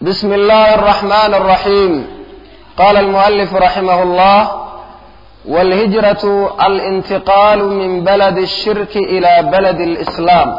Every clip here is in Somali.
بسم الله الرحمن الرحيم قال المؤلف رحمه الله والهجرة الانتقال من بلد الشرك إلى بلد الإسلام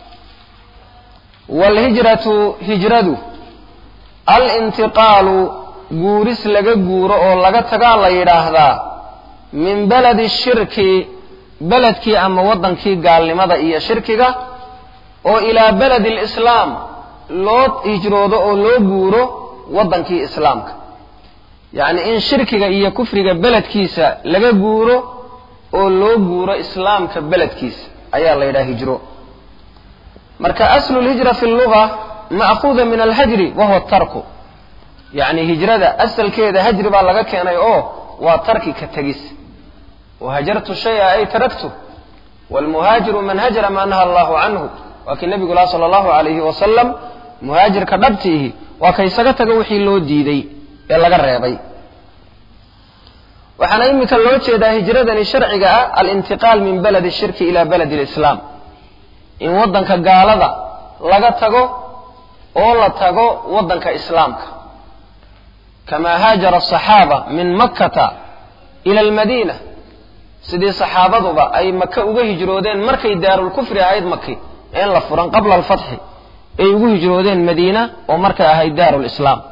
والهجرة هجرة الانتقال guuris laga guuro oo laga tagaa la yidhaahdaa min beledi shirki beledkii ama waddankii gaalnimada iyo shirkiga oo ilaa beledi lislaam loo hijroodo oo loo guuro waddankii islaamka yacni in shirkiga iyo kufriga beledkiisa laga guuro oo loo guuro islaamka beledkiisa ayaa la yidhaha hijro marka aslu lhijra fi lluga ma'khuuda min alhajri wa huwa tarku yacni hijrada asalkeeda hajri baa laga keenay oo waa tarki ka tegis wahajartu shaya ay taraktu waalmuhaajiru man hajara maa naha allahu canhu waa kii nebigu laha sala allahu alayhi wasalam muhaajirka dhabtiihi waa ka isaga tago wixii loo diiday ee laga reebay waxaana iminka loo jeedaa hijradani sharciga ah alintiqaal min baladi shirki ila baladi lislaam in waddanka gaalada laga tago oo la tago waddanka islaamka kama haajara asaxaaba min makkata ila almadiina sidii saxaabaduba ay maka uga hijroodeen markay daarulkufri ahayd maki een la furan qabla alfatxi ay ugu hijroodeen madiina oo markay ahayd daarulislaam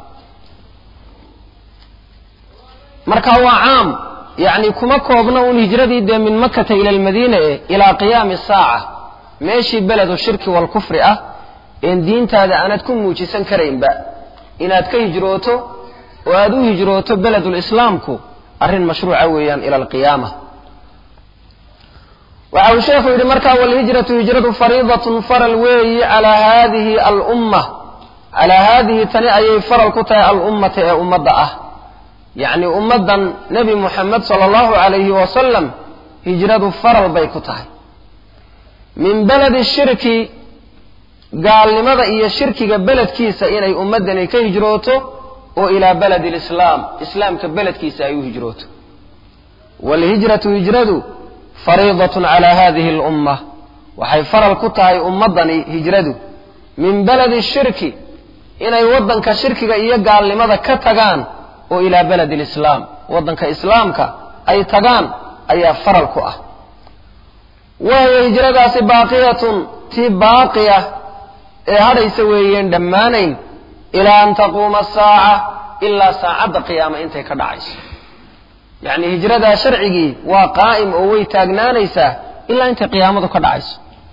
marka waa caam yacni kuma koobna uun hijradii dee min makkata ila almadiina e ilaa qiyaami saaca meeshii beledu shirki walkufri ah een diintaada aanad ku muujisan karaynba inaad ka hijrooto oo aada u hijrooto beledulislaamku arrin mashruuca weeyaan ila alqiyaama waxa uu sheekhu yidhi markaa walhijratu hijradu fariidatun faral weeyi calaa haadihi alumma calaa haadihi tani ayay faral ku tahay alummata ee ummadda ah yacni ummaddan nebi muxamed sala allahu calayhi wasalam hijradu faral bay ku tahay min beledi shirki gaalnimada iyo shirkiga beledkiisa inay ummaddani ka hijrooto oo ilaa baladi lislaam islaamka beledkiisa ay u hijrooto waalhijratu hijradu fariidatun calaa hadihi alumma waxay faral ku tahay ummaddani hijradu min beledi shirki inay waddanka shirkiga iyo gaalnimada ka tagaan oo ilaa beledi lislaam waddanka islaamka ay tagaan ayaa faral ku ah wahiya hijradaasi baaqiyatun tii baaqiya ee hadhaysa weeyeen dhammaanayn ilaa an taquuma asaaca ilaa saacadda qiyaama intay ka dhacayso yacni hijradaa sharcigii waa qaa'im oo way taagnaanaysaa ilaa intay qiyaamadu ka dhacayso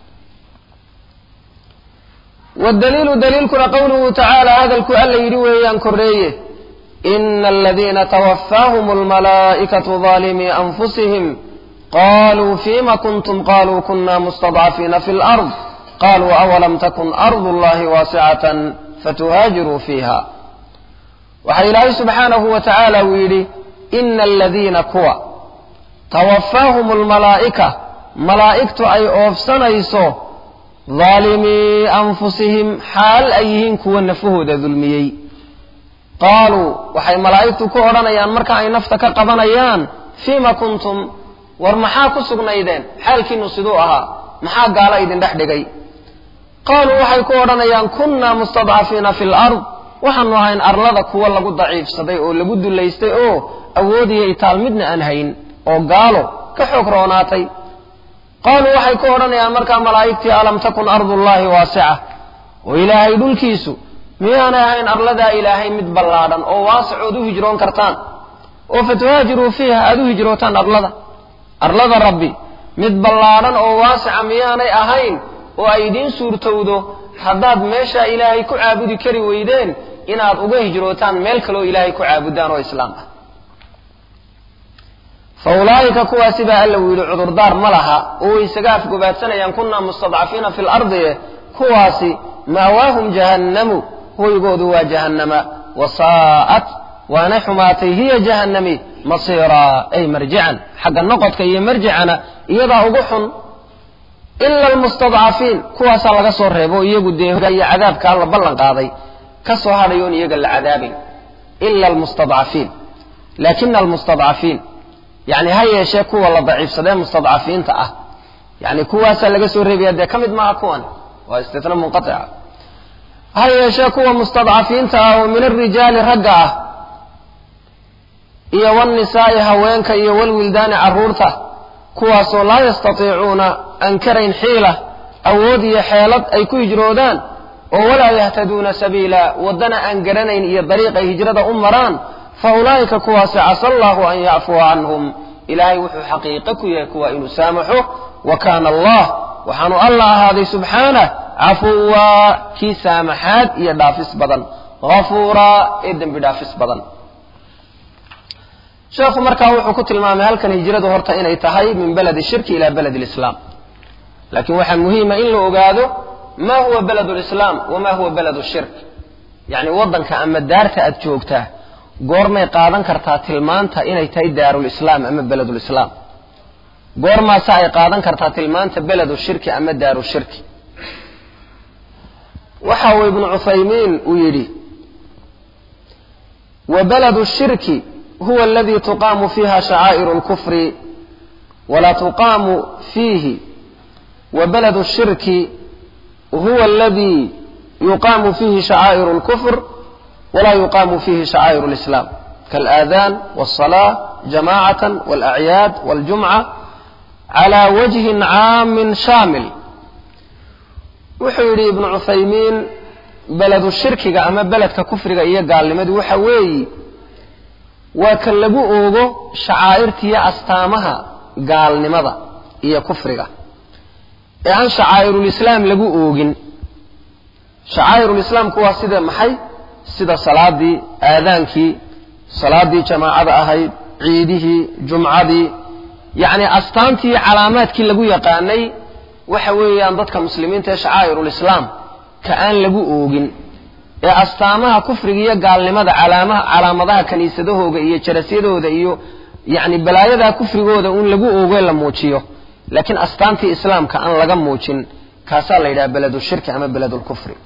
wadaliilu daliilkuna qowluhu tacaala hadalku alla yidhi weeyaan korreeye ina aladiina twafaahum almalaa'ikatu daalimii anfusihim qaluu fima kuntum qaluu kuna mustadcafiina fi lard qaluu awalam takun ardu llahi waasicatan fatuhaajiruu fiiha waxaa ilaahay subxaanahu wa tacaala uu yidhi ina aladiina kuwa tawafaahum almalaa'ika malaa'igtu ay oofsanayso daalimii anfusihim xaal ay yihiin kuwa nafahooda dulmiyey qaaluu waxay malaa'igtu ku odhanayaan marka ay nafta ka qabanayaan fiima kuntum war maxaa ku sugnaydeen xaalkiinu siduu ahaa maxaa gaalo idin dhex dhigay qaaluu waxay ku odhanayaan kunnaa mustadcafiina fi lard waxaanu ahayn arlada kuwa lagu daciifsaday oo lagu dullaystay oo awoodiyay taal midna aan hayn oo gaalo ka xoog roonaatay qaaluu waxay ku odhanayaan markaa malaa'igtii alam takun ardullaahi waasica oo ilaahay dhulkiisu miyaanay ahayn arladaa ilaahay mid ballaadhan oo waasicood u hijroon kartaan oo fatuhaajiruu fiiha aada u hijrootaan arlada arlada rabbi mid ballaadhan oo waasica miyaanay ahayn oo ay idiin suurtowdo haddaad meeshaa ilaahay ku caabudi kari weydeen inaad uga hijrootaan meel kaleoo ilaahay ku caabudaan oo islaam ah fa ulaa'ika kuwaasi baa alla uu yidhi cudurdaar ma laha oo way isaga afgobaadsanayaan kunaa mustadcafiina fi lardi kuwaasi ma'waahum jahannamu hoygoodu waa jahannama wasaa'at waana xumaatay hiya jahannami masiiraa ay marjican xagga noqodka iyo marjicana iyadaa ugu xun ila almustadcafiin kuwaasaa laga soo reebo iyagu dee iyo cadaabka alla ballan qaaday ka soo hadhayoon iyaga la cadaabayn ila almustadcafiin laakina almustadcafiin yani ha yeeshee kuwa la daciifsadee mustadcafiinta ah yani kuwaasaa laga soo reebaya dee ka mid maaha kuwan waa istina munqaica ha yeeshee kuwa mustadcafiinta ah oo min alrijaali ragga ah iyo walnisaa'i haweenka iyo walwildaani carruurta kuwaasoo laa yastatiicuuna aan karayn xiila awood iyo xeelad ay ku hijroodaan oo walaa yahtaduuna sabiila waddana aan garanayn iyo dariiq ay hijrada u maraan fa ulaa'ika kuwaasi casa allahu an yacfuwa canhum ilaahay wuxuu xaqiiqo ku yahay kuwa inuu saamaxo wa kaana allah waxaanu alla ahaaday subxaanah cafuwaa kii saamaxaad iyo dhaafis badan hafuuraa ee dembi dhaafis badan sheekhu markaa wuxuu ku tilmaamay halkan hijradu horta inay tahay min beledi shirki ila beled lislaam laakiin waxaa muhiima in la ogaado ma huwa beled lislaam wama huwa beled shirk yacni waddanka ama daarta aad joogtaa goormay qaadan kartaa tilmaanta inay tahay daarulislaam ama beledulislaam goormaase ay qaadan kartaa tilmaanta beledu shirki ama daaru shirki waxa uu ibnu cuthaymiin uu yidhi wa beladu shirki huwa aladi tuqaamu fiiha shacaa'iru lkufri walaa tuqaamu fiihi wa beladu shirki huwa aladi yuqaamu fiihi shacaa'iru lkufr walaa yuqaamu fiihi shacaa'iru lislaam kaalaadaan walsalaa jamaacatan walacyaad waljumca calaa wajhin caamin shaamil wuxuu yidhi ibnu cuthaymiin beledu shirkiga ama beledka kufriga iyo gaalnimadu waxa weeyi waa ka lagu oogo shacaa'irtiiyo astaamaha gaalnimada iyo kufriga ee aan shacaa'irulislaam lagu oogin shacaa'irulislaamku waa sida maxay sida salaadii aadaankii salaadii jamaacada ahayd ciidihii jumcadii yacni astaantii calaamaadkii lagu yaqaanay waxa weeyaan dadka muslimiinta ee shacaa'irulislaam ka aan lagu oogin ee astaamaha kufriga iyo gaalnimada calaamaha calaamadaha kiniisadahooda iyo jarasyadooda iyo yacni balaayadaa kufrigooda un lagu oogo la muujiyo laakiin astaantii islaamka aan laga muujin kaasaa la yidhaha beledu shirki ama beledulkufri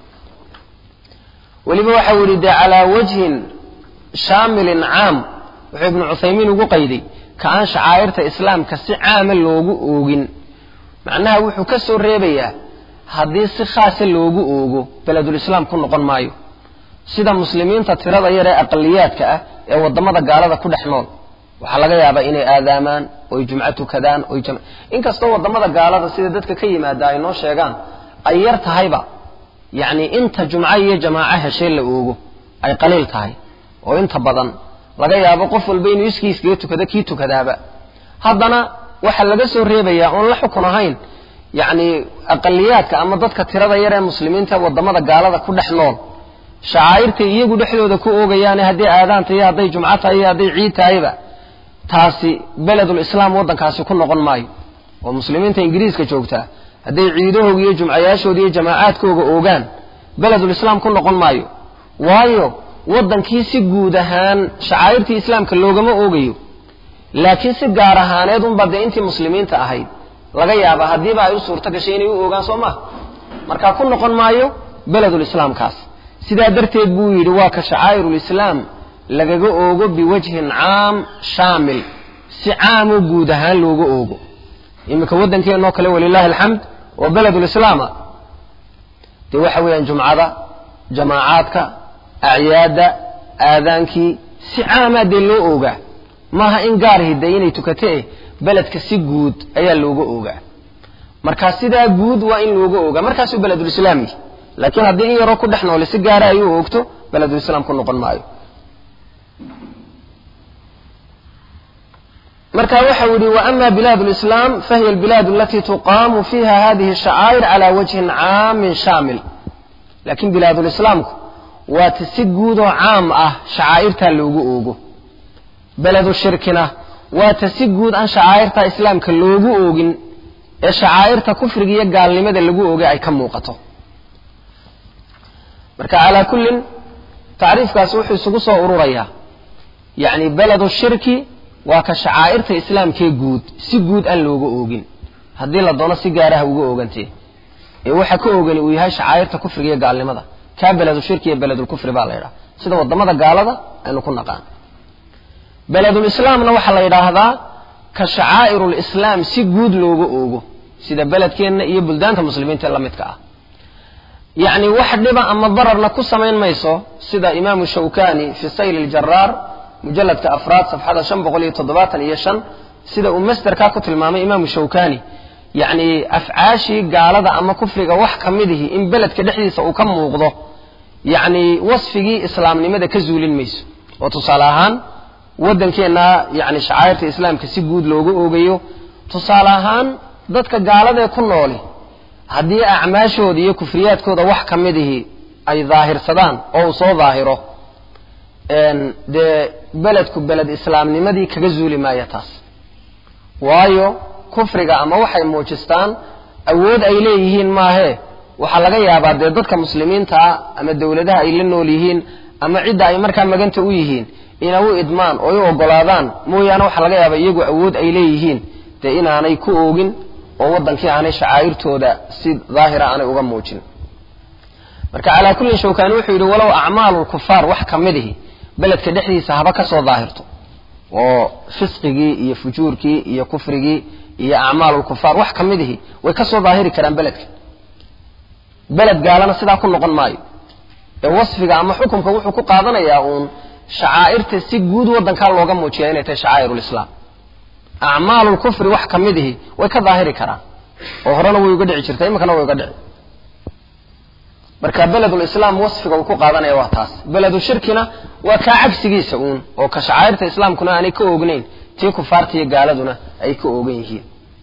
weliba waxa uu yidhi dee calaa wajhin shaamilin caam wuxuu ibnu cuthaymiin ugu qayday ka aan shacaa'irta islaamka si caama loogu oogin macnaha wuxuu ka soo reebayaa haddii si khaasa loogu oogo beledulislaam ku noqon maayo sida muslimiinta tirada yar ee aqaliyaadka ah ee waddamada gaalada ku dhex nool waxaa laga yaabaa inay aadaamaan oy jumco tukadaan oy inkastoo waddamada gaalada sida dadka ka yimaada ay noo sheegaan ay yar tahayba yacni inta jumco iyo jamaaco heshee la oogo ay qaliil tahay oo inta badan laga yaabo qof walba inuu iskii iskaga tukado kii tukadaaba haddana waxaa laga soo reebayaa oon la xukun ahayn yacni aqaliyaadka ama dadka tirada yar ee muslimiinta waddamada gaalada ku dhex nool shacaa'irtay iyagu dhexdooda ku oogayaane hadday aadaan tahay hadday jumco tahay iyo hadday ciid tahayba taasi beledul islaam waddankaasi ku noqon maayo oo muslimiinta ingiriiska joogtaa hadday ciidahooga iyo jumcayaashooda iyo jamaacaadkooga oogaan beledul islaam ku noqon maayo waayo waddankii si guud ahaan shacaa'irtii islaamka loogama oogayo laakiin si gaar ahaaneed unba dee intii muslimiinta ahayd laga yaaba haddiiba ay u suurto gashay inay u oogaan soo maha markaa ku noqon maayo beledulislaamkaas sidaa darteed buu yidhi waa ka shacaa'irulislaam lagaga oogo biwajhin caam shaamil si caamoo guud ahaan looga oogo iminka waddankeenoo kale walilaahi alxamd oo beledulislaama dee waxa weeyaan jumcada jamaacaadka acyaadda aadaankii si caamaa dee loo oogaa maaha in gaar hiday inay tukatee beledka si guud ayaa looga oogaa markaa sidaa guud waa in looga oogaa markaasuu beledulislaam yihi laakiin haddii in yaroo ku dhex noole si gaara ay u oogto beledulislaam ku noqon maayo marka waxau yihi waama bilaad lislaam fahiya albilaad alati tuqaamu fiiha hadihi shacaa'ir cala wajhin caamin shaamil laakiin bilaadulislaamku waa ta si guudoo caam ah shacaa'irtaa loogu oogo beledu shirkina waa ta si guud aan shacaa'irta islaamka loogu oogin ee shacaa'irta kufriga iyo gaalnimada lagu oogay ay ka muuqato marka calaa kullin tacriifkaasi wuxuu isugu soo ururayaa yacni beledu shirki waa ka shacaa'irta islaamkee guud si guud aan looga oogin haddii la doono si gaaraha uga oogantee ee waxa ka oogani uu yahay shacaa'irta kufriga iyo gaalnimada kaa beledu shirki iyo beledulkufri baa la yidhaha sida waddamada gaalada aynu ku naqaan beledulislaamna waxaa la yidhaahdaa ka shacaa'irulislaam si guud looga oogo sida beledkeenna iyo buldaanta muslimiinta ee la midka ah yacni wax dhiba ama dararna ku samayn mayso sida imaamu shawkani fi sayl ljaraar mujalladka afraad safxada shan boqol iyo toddobaatan iyo shan sida uu masterkaa ku tilmaamay imaamu shawkani yacni afcaashii gaalada ama kufriga wax ka midihi in beledka dhexdiisa uu ka muuqdo yacni wasfigii islaamnimada ka zuulin mayso oo tusaale ahaan waddankeenna yacni shacairta islaamka si guud looga oogayo tusaale ahaan dadka gaaladee ku nooli haddii acmaashooda iyo kufriyaadkooda wax ka midihi ay daahirsadaan oo uu soo daahiro dee beledku beled islaamnimadii kaga zuuli maaya taas waayo kufriga ama waxay muujistaan awood ay leeyihiin maahee waxaa laga yaabaa dee dadka muslimiintaa ama dowladaha ay la nool yihiin ama cidda ay markaa maganta u yihiin inay u idmaan oo u ogolaadaan mooyaane waxaa laga yaabaa iyagu awood ay leeyihiin dee inaanay ku oogin oo waddankii aanay shacaa'irtooda si daahira aanay uga muujin marka calaa kullin shawkani wuxuu yidhi walow acmaalu lkufaar wax ka midihi beledka dhexdiisa haba ka soo daahirto oo fisqigii iyo fujuurkii iyo kufrigii iyo acmaalulkufaar wax ka midihi way ka soo daahiri karaan beledka beled gaalana sidaa ku noqon maayo ee wasfiga ama xukumka wuxuu ku qaadanayaa uun shacaa'irta si guud waddankaa looga muujiya inay tahay shacaa'irulislaam acmaalulkufri wax ka midihi way ka daahiri karaan oo horena way uga dhici jirtay iminkana way uga dhici marka beledulislaam wasfiga uu ku qaadanaya waa taas beledu shirkina waa kaa cagsigiisa uun oo ka shacaa'irta islaamkuna aanay ka oognayn tii kufaarta iyo gaaladuna ay ka oogan yihiin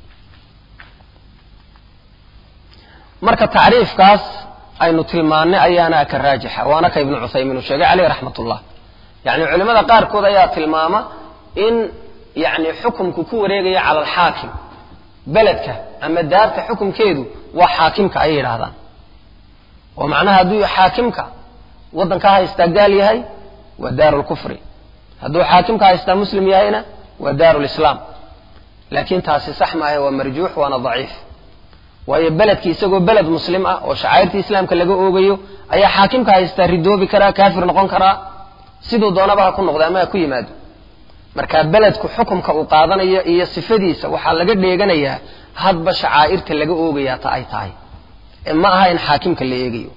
marka tacriifkaas aynu tilmaannay ayaana ka raajixa waana ka ibnu cuthaymiin uu sheegay caleyh raxmat ullah yacni culimmada qaarkood ayaa tilmaama in yacni xukumku ku wareegaya cala alxaakim beledka ama daarta xukumkeedu waa xaakimka ayay yidhaahdaan oo macnaha hadduu xaakimka waddanka haystaa gaal yahay waa daaru lkufri hadduu xaakimka haystaa muslim yahayna waa daaru lislaam laakiin taasi sax maahe waa marjuux waana daciif waayo beledki isagoo beled muslim ah oo shacairtii islaamka laga oogayo ayaa xaakimka haystaa ridoobi karaa kaafir noqon karaa siduu doonaba ha ku noqdo ama ha ku yimaado marka beledku xukumka uu qaadanayo iyo sifadiisa waxaa laga dheeganayaa hadba shacaa'irta laga oogayaa ta ay tahay ee ma aha in xaakimka la eegayo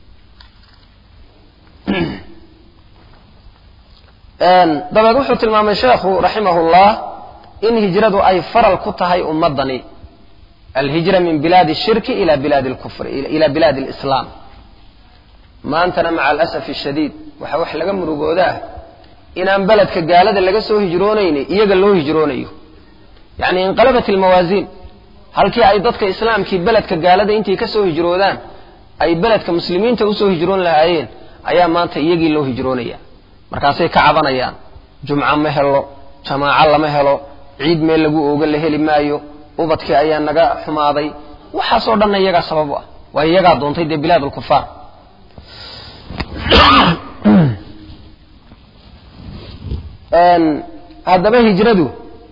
dabeed wuxuu tilmaamay sheekhu raximahullah in hijradu ay faral ku tahay ummadani alhijra min bilaadi shirki ila bilaadi lkufri ila bilaadi lislaam maantana maca alasafi shadiid waxaa wax laga murugoodaa inaan beledka gaalada laga soo hijroonayni iyaga loo hijroonayo yacni inqalabat almawaasiin halkii ay dadka islaamkii beledka gaalada intay ka soo hijroodaan ay beledka muslimiinta usoo hijroon lahaayeen ayaa maanta iyagii loo hijroonaya markaasay ka cabanayaan jumco ma helo jamaaco lama helo ciid meel lagu ooga la heli maayo ubadkii ayaa naga xumaaday waxaasoo dhanna iyagaa sabab u ah waa iyagaa doontay dee bilaad alkufaar haddaba hijradu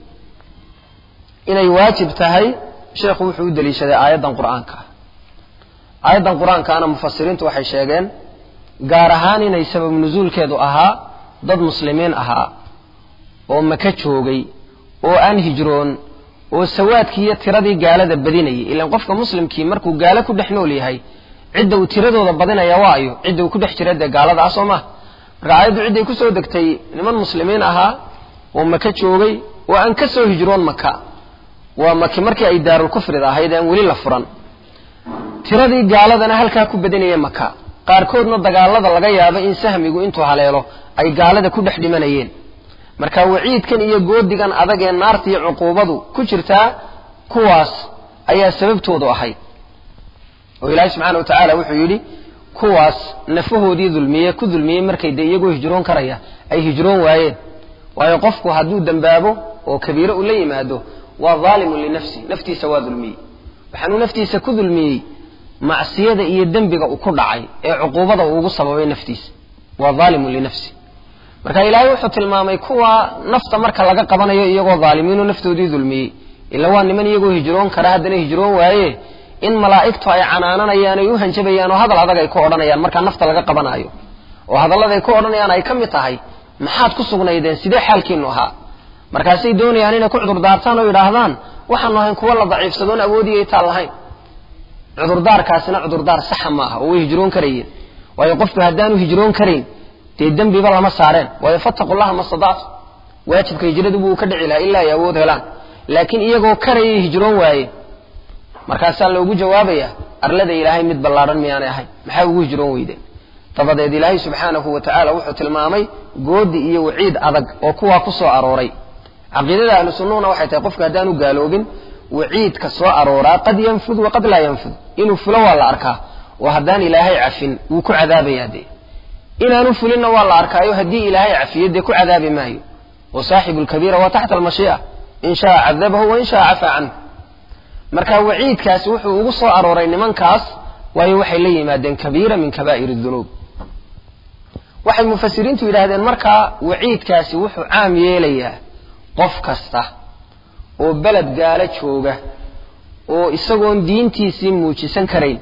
inay waajib tahay sheekhu wuxuu u deliishaday aayaddan qur'aanka aayaddan qur-aankaana mufasiriintu waxay sheegeen gaar ahaan inay sabab nusuulkeedu ahaa dad muslimiin ahaa oo maka joogay oo aan hijroon oo sawaadkii iyo tiradii gaalada badinayay ilaan qofka muslimkii markuu gaalo ku dhex nool yahay cidda uu tiradooda badinaya waayo cidda uu ku dhex jira dee gaalada ah soo maha marka aayaddu cidday ku soo degtay niman muslimiin ahaa oo maka joogay oo aan ka soo hijroon maka waa maki markii ay daarulkufrida ahayd aan weli la furan tiradii gaaladana halkaa ku badinaya maka qaarkoodna dagaalada laga yaabo in sahmigu intuu haleelo ay gaalada ku dhex dhimanayeen marka waciidkan iyo goodigan adag ee naarta iyo cuquubadu ku jirtaa kuwaas ayaa sababtoodu ahayd oo ilaahay subxaana wa tacaala wuxuu yidhi kuwaas nafahoodii dulmiye ku dulmiyey markay dee iyagoo hijroon karaya ay hijroon waayeen waayo qofku hadduu dembaabo oo kabiiro ula yimaado waa daalimun linafsi naftiisa waa dulmiyey waxaanuu naftiisa ku dulmiyey macsiyada iyo dembiga uu ku dhacay ee cuquubada uu ugu sababay naftiisa waa daalimun linafsi marka ilaahay wuxuu tilmaamay kuwa nafta marka laga qabanayo iyagoo dhaalimiinoo naftoodii dulmiyey ila waa niman iyagoo hijroon kara haddana hijroon waaye in malaa'igtu ay canaananayaan ay u hanjabayaan oo hadal adag ay ku odhanayaan markaa nafta laga qabanaayo oo hadallada ay ku odhanayaan ay ka mid tahay maxaad ku sugnaydeen sidee xaalkiinu ahaa markaasay doonayaan inay ku cudurdaartaan oo yidhaahdaan waxaanu ahayn kuwa la daciifsadoon awoodiyay taan lahayn cudurdaarkaasina cudurdaar saxa maaha oo way hijroon karayeen waayo qofku haddaanu hijroon karayn dee dembiba lama saareen waayo fattaqu llaha ma stadactu waajibka hijradu buu ka dhici lahaa ilaa ay awood helaan laakiin iyagoo karayay hijroon waaye markaasaa loogu jawaabaya arlada ilaahay mid ballaadhan miyaanay ahayn maxaa ugu hijroon weydeen dabadeed ilaahay subxaanahu wa tacaala wuxuu tilmaamay goodi iyo waciid adag oo kuwaa ku soo arooray caqiidada ahlu sunnahuna waxay tahay qofku haddaanu gaaloobin waciidka soo arooraa qad yanfud waqad laa yanfud inuu fulo waa la arkaa oo haddaan ilaahay cafin wuu ku cadaabayaa dee inaanu fulinna waa la arkaayo haddii ilaahay cafiyo dee ku cadaabi maayo wa saaxibu lkabiira waa taxta almashii'a in shaa cadabahu wain shaa cafaa canhu marka waciidkaasi wuxuu ugu soo arooray nimankaas waayo waxay la yimaadeen kabiira min kabaa'ir dunuub waxay mufasiriintu yidhaahdeen markaa waciidkaasi wuxuu caam yeelayaa qof kasta oo beled gaalo jooga oo isagoon diintiisii muujisan karayn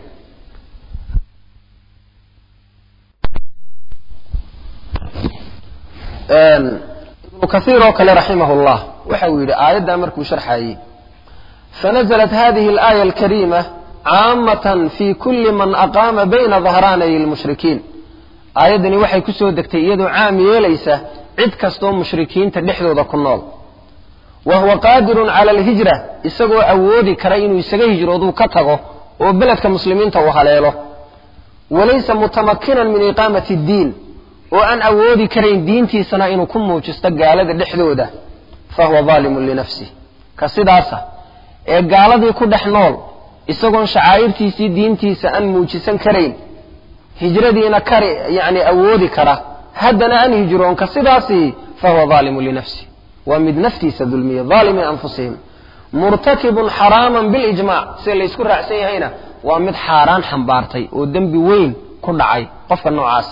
ibnu kaiir oo kale raximah llah waxa uu yidhi aayaddaa markuu sharxaayey fanaزlat hadihi اlaaya alkariima caamatan fi kuli man aqaama bayna dahraanay lmushrikiin aayaddani waxay ku soo degtay iyadoo caam yeelaysa cid kastoo mushrikiinta dhexdooda ku nool wa huwa qaadirun cala alhijra isagoo awoodi kara inuu isaga hijrooduu ka tago oo beledka muslimiinta uu haleelo walaysa mutamakinan min iqaamati اddiin oo aan awoodi karayn diintiisana inuu ku muujisto gaalada dhexdooda fa huwa daalimun linafsih ka sidaasa ee gaaladii ku dhex nool isagoon shacaa'irtiisii diintiisa aan muujisan karayn hijradiina kari yani awoodi kara haddana aan hijroon ka sidaasi fa huwa daalimun linafsih waa mid naftiisa dulmiya daalimi anfusihim murtakibun xaraaman bilijmac sida laysku raacsan yahayna waa mid xaaraan xambaartay oo dembi weyn ku dhacay qofka noocaas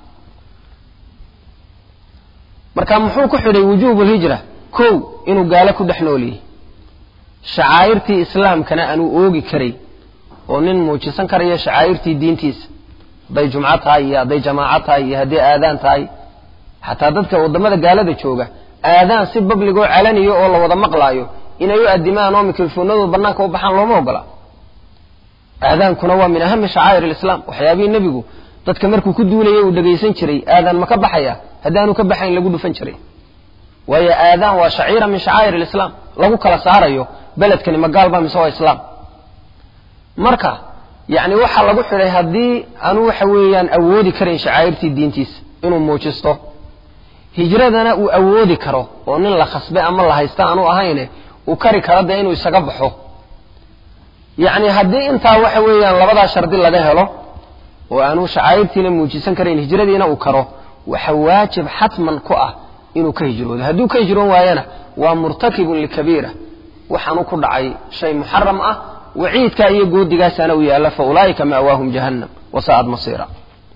marka muxuu ku xidhay wujuubu lhijra kow inuu gaalo ku dhex nool yahay shacaa'irtii islaamkana aanuu oogi karay oo nin muujisan karaya shacaa'irtii diintiisa hadday jumco tahay iyo hadday jamaaco tahay iyo hadday aadaan tahay xataa dadka waddamada gaalada jooga aadaan si babligoo calaniyo oo la wada maqlaayo inay u adimaan oo mikrofoonadooda bannaanka u baxaan looma ogola aadaankuna waa min ahami shacaa'ir alislaam waxyaabihii nebigu dadka markuu ku duulayay uu dhegaysan jiray aadaan ma ka baxaya haddaanu ka baxayn lagu dhufan jiray waayo aadaan waa shaciira min shacaa'ir alislaam lagu kala saarayo beledkani ma gaalba mise waa islaam marka yacni waxaa lagu xidhay haddii aanu waxa weeyaan awoodi karayn shacaa'irtii diintiisa inuu muujisto hijradana uu awoodi karo oo nin la khasbe ama la haysta aanu ahayne uu kari karo dee inuu isaga baxo yacni haddii intaa waxa weeyaan labadaa shardi laga helo oo aanu shacaa'irtiina muujisan karayn hijradiina uu karo waxa waajib xatman ku ah inuu ka hijroodo hadduu ka hijroon waayana waa murtakibun likabiira waxaanu ku dhacay shay muxaram ah waciidkaa iyo goodigaasana u yaalla fa ulaa'ika ma'waahum jahannam wasa'ad masiira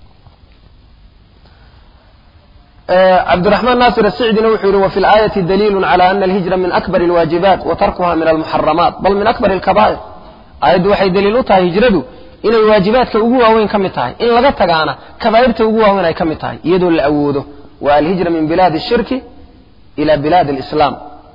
cabdiraxmaan naasir asicdina wuxuu yihi wafi laayati daliilu cala ana alhijra min akbar alwaajibaat wa tarkuha min almuxaramaat bal min akbar alkabaa'ir aayaddu waxay daliil u tahay hijradu inay waajibaadka ugu waaweyn ka mid tahay in laga tagaana kabaa'irta ugu waaweyn ay ka mid tahay iyadoo la awoodo waa alhijra min bilaadi ashirki ila bilaadi alislaam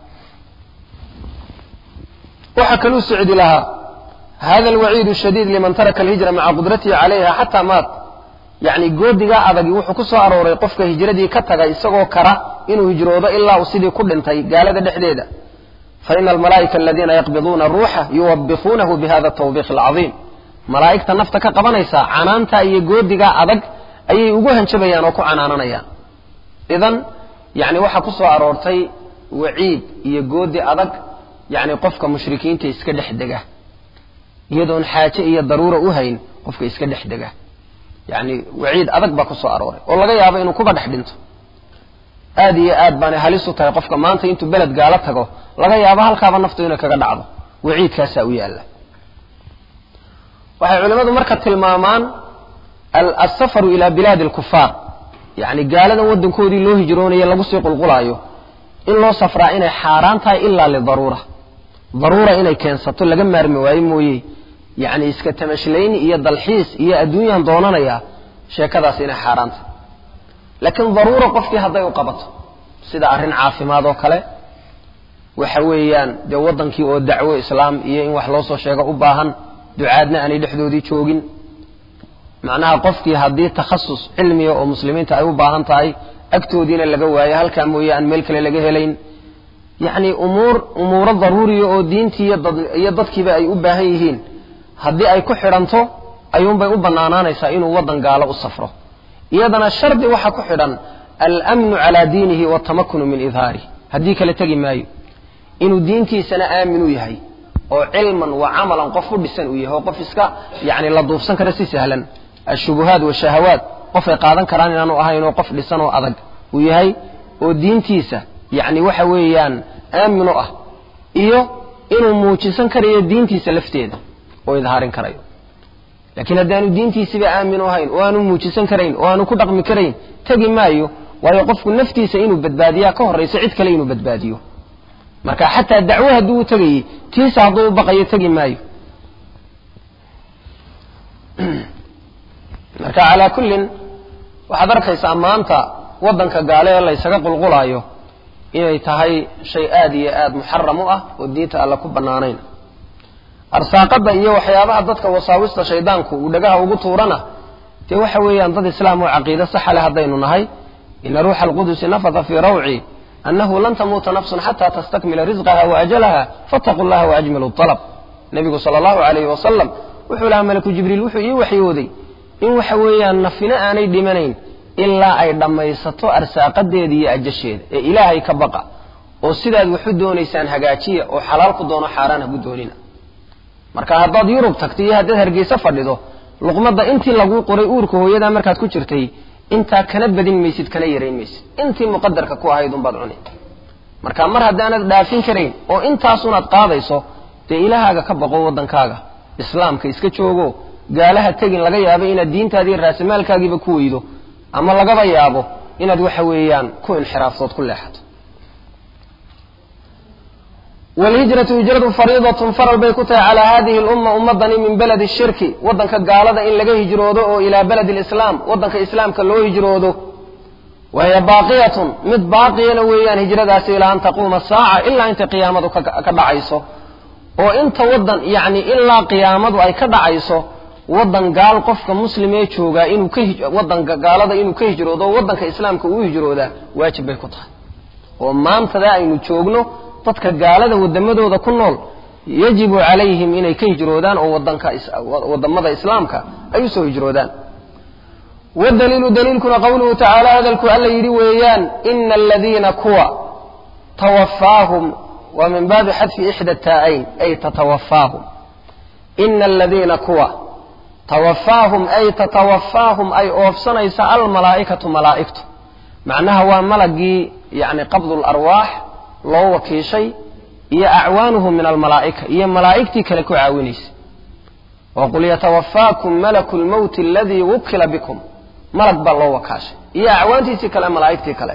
waxaa kaluu socdi lahaa hada alwaciidu shadiid liman taraka alhijra maca qudratihi calayha xataa maat yacni goodigaa adagi wuxuu ku soo arooray qofka hijradii ka taga isagoo kara inuu hijroodo ilaa uu sidii ku dhintay gaalada dhexdeeda faina almalaa'ika aladiina yaqbiduuna ruuxa yuwabikuunahu bihada tawbiiq alcadiim malaa'igta nafta ka qabanaysa canaanta iyo goodigaa adag ayay ugu hanjabayaan oo ku canaananayaan idan yani waxaa ku soo aroortay waciid iyo goodi adag yacni qofka mushrikiinta iska dhex dega iyadoon xaaje iyo daruura u hayn qofka iska dhex dega yacni waciid adag baa ku soo arooray oo laga yaabo inuu kuba dhex dhinto aad iyo aad baanay halis u tahay qofka maanta intuu beled gaalo tago laga yaabo halkaaba naftu inay kaga dhacdo waciidkaasaa u yaalla waxay culimmadu marka tilmaamaan alsafaru ila bilaadi alkufaar yacni gaaladan waddankoodii loo hijroonayo lagu sii qulqulaayo in loo safraa inay xaaraan tahay ilaa lidaruura daruura inay keensato laga maarmi waayo mooye yacni iska tamashlayn iyo dalxiis iyo adduunyaan doonanayaa sheekadaas inay xaaraan tahay laakiin daruura qofkii hadday u qabato sida arrin caafimaad oo kale waxa weeyaan dee waddankii oo dacwo islaam iyo in wax loo soo sheego u baahan ducaadna aanay dhexdoodii joogin macnaha qofkii haddii takhasus cilmiga oo muslimiinta ay u baahan tahay agtoodiina laga waayo halkaa mooye aan meel kale laga helayn yacni umuur umuuro daruuriya oo diintii iyo dadkiiba ay u baahan yihiin haddii ay ku xidhanto ayuunbay u bannaanaanaysaa inuu waddan gaalo u safro iyadana shardi waxaa ku xidhan almnu calaa diinihi watamakunu min idhaarih haddii kale tegi maayo inuu diintiisana aamin u yahay oo cilman wa camalan qof u dhisan uu yahay oo qof iska yani la duufsan kara si sahlan ashubuhaat washahawaat qofay qaadan karaan inaanu ahayn oo qof dhisan oo adag uu yahay oo diintiisa yani waxa weeyaan aamin u ah iyo inuu muujisan karayo diintiisa lafteeda oo idhaarin karayo laakiin haddaanu diintiisiba aamin u ahayn oo aanu muujisan karayn oo aanu ku dhaqmi karayn tegi maayo waayo qofku naftiisa inuu badbaadiyaa ka horrayso cid kale inuu badbaadiyo marka xataa dacwo hadduu u tegayey tiisa hadduu u baqayo tegi maayo marka calaa kullin waxaad arkaysaa maanta waddanka gaale ee laysaga qulqulaayo inay tahay shay aad iyo aad muxaram u ah oo diinta alle ku bannaanayn arsaaqadda iyo waxyaabaha dadka wasaawista shaydaanku uu dhagaha ugu tuurana dee waxa weeyaan dad islaam oo caqiide saxa leh haddaynu nahay ina ruuxa alqudusi nafata fii rawci annahu lan tamuuta nafsun xataa tastakmila risqaha waajalaha fattaquu llaha waajmilu alab nebigu sala allahu alayhi wasalam wuxuu lahaa malaku jibriil wuxuu ii waxyooday in waxa weeyaan nafina aanay dhimanayn ilaa ay dhammaysato arsaaqadeeda iyo ajasheeda ee ilaahay ka baqa oo sidaad waxu doonaysaan hagaajiya oo xalaal ku doono xaaraan hagu doonina marka haddaad yurub tagto iyo haddaad hargeysa fadhido luqmadda intii laguu qoray uurka hooyadaa markaad ku jirtay intaa kana badin maysid kana yarayn maysid intii muqadarka ku ahayd unbaad cuni marka mar haddaanad dhaafin karayn oo intaasunaad qaadayso dee ilaahaaga ka baqo waddankaaga islaamka iska joogo gaalaha tegin laga yaabo inaad diintaadiiyo raasamaalkaagiiba ku weydo ama lagaba yaabo inaad waxa weeyaan ku inxiraaftood ku leexato wlhijratu hijradu fariidatun faral bay ku tahay calaa hadihi lumma ummadani min beledi shirki waddanka gaalada in laga hijroodo oo ilaa beledi lislaam waddanka islaamka loo hijroodo wahiya baaqiyatun mid baaqiyana weeyaan hijradaasi ilaa an taquuma saaca ilaa inta qiyaamadu ka dhacayso oo inta waddan yani ilaa qiyaamadu ay ka dhacayso waddan gaal qofka muslim ee joogaa inuu ka waddanka gaalada inuu ka hijroodo oo waddanka islaamka uu hijroodaa waajib bay ku tahay oo maantada aynu joogno dadka gaalada wadamadooda ku nool yajibu calayhim inay ka hijroodaan oo wadanka wadamada islaamka ay usoo hijroodaan wadaliilu daliilkuna qowluhu tacaala hadalku alla yidhi weeyaan ina aladiina kuwa tawafaahum waa min baabi xadfi ixda taa'ayn ay tatawafaahum ina aladiina kuwa tawafaahum ay tatawafaahum ay oofsanaysa almalaa'ikatu malaa'igtu macnaha waa malagii yani qabdu larwaax loo wakiishay iyo acwaanuhum min almalaa'ika iyo malaa'igtii kale ku caawinaysa waqul yatawafaakum malaku lmowti aladii wukila bikum malag baa loo wakaashay iyo acwaantiisii kale malaa'igtii kale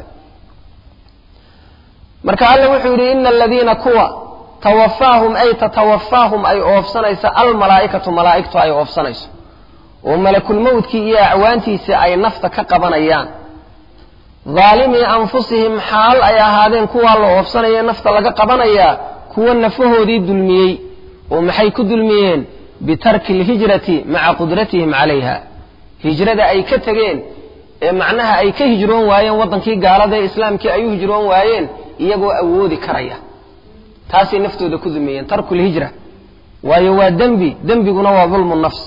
marka alle wuxuu yidhi ina aladiina kuwa tawafaahum ay tatawafaahum ay oofsanaysa almalaa'ikatu malaa'igtu ay oofsanayso oo malakulmowtkii iyo acwaantiisii ay nafta ka qabanayaan daalimii anfusihim xaal ay ahaadeen kuwaa la oofsanaya nafta laga qabanayaa kuwa nafahoodii dulmiyey oo maxay ku dulmiyeen bitarki alhijrati maca qudratihim calayha hijrada ay ka tegeen ee macnaha ay ka hijroon waayeen waddankii gaalada ee islaamkii ay u hijroon waayeen iyagoo awoodi karaya taasay naftooda ku dulmiyeen tarku lhijra waayo waa dembi dembiguna waa dulmu nafs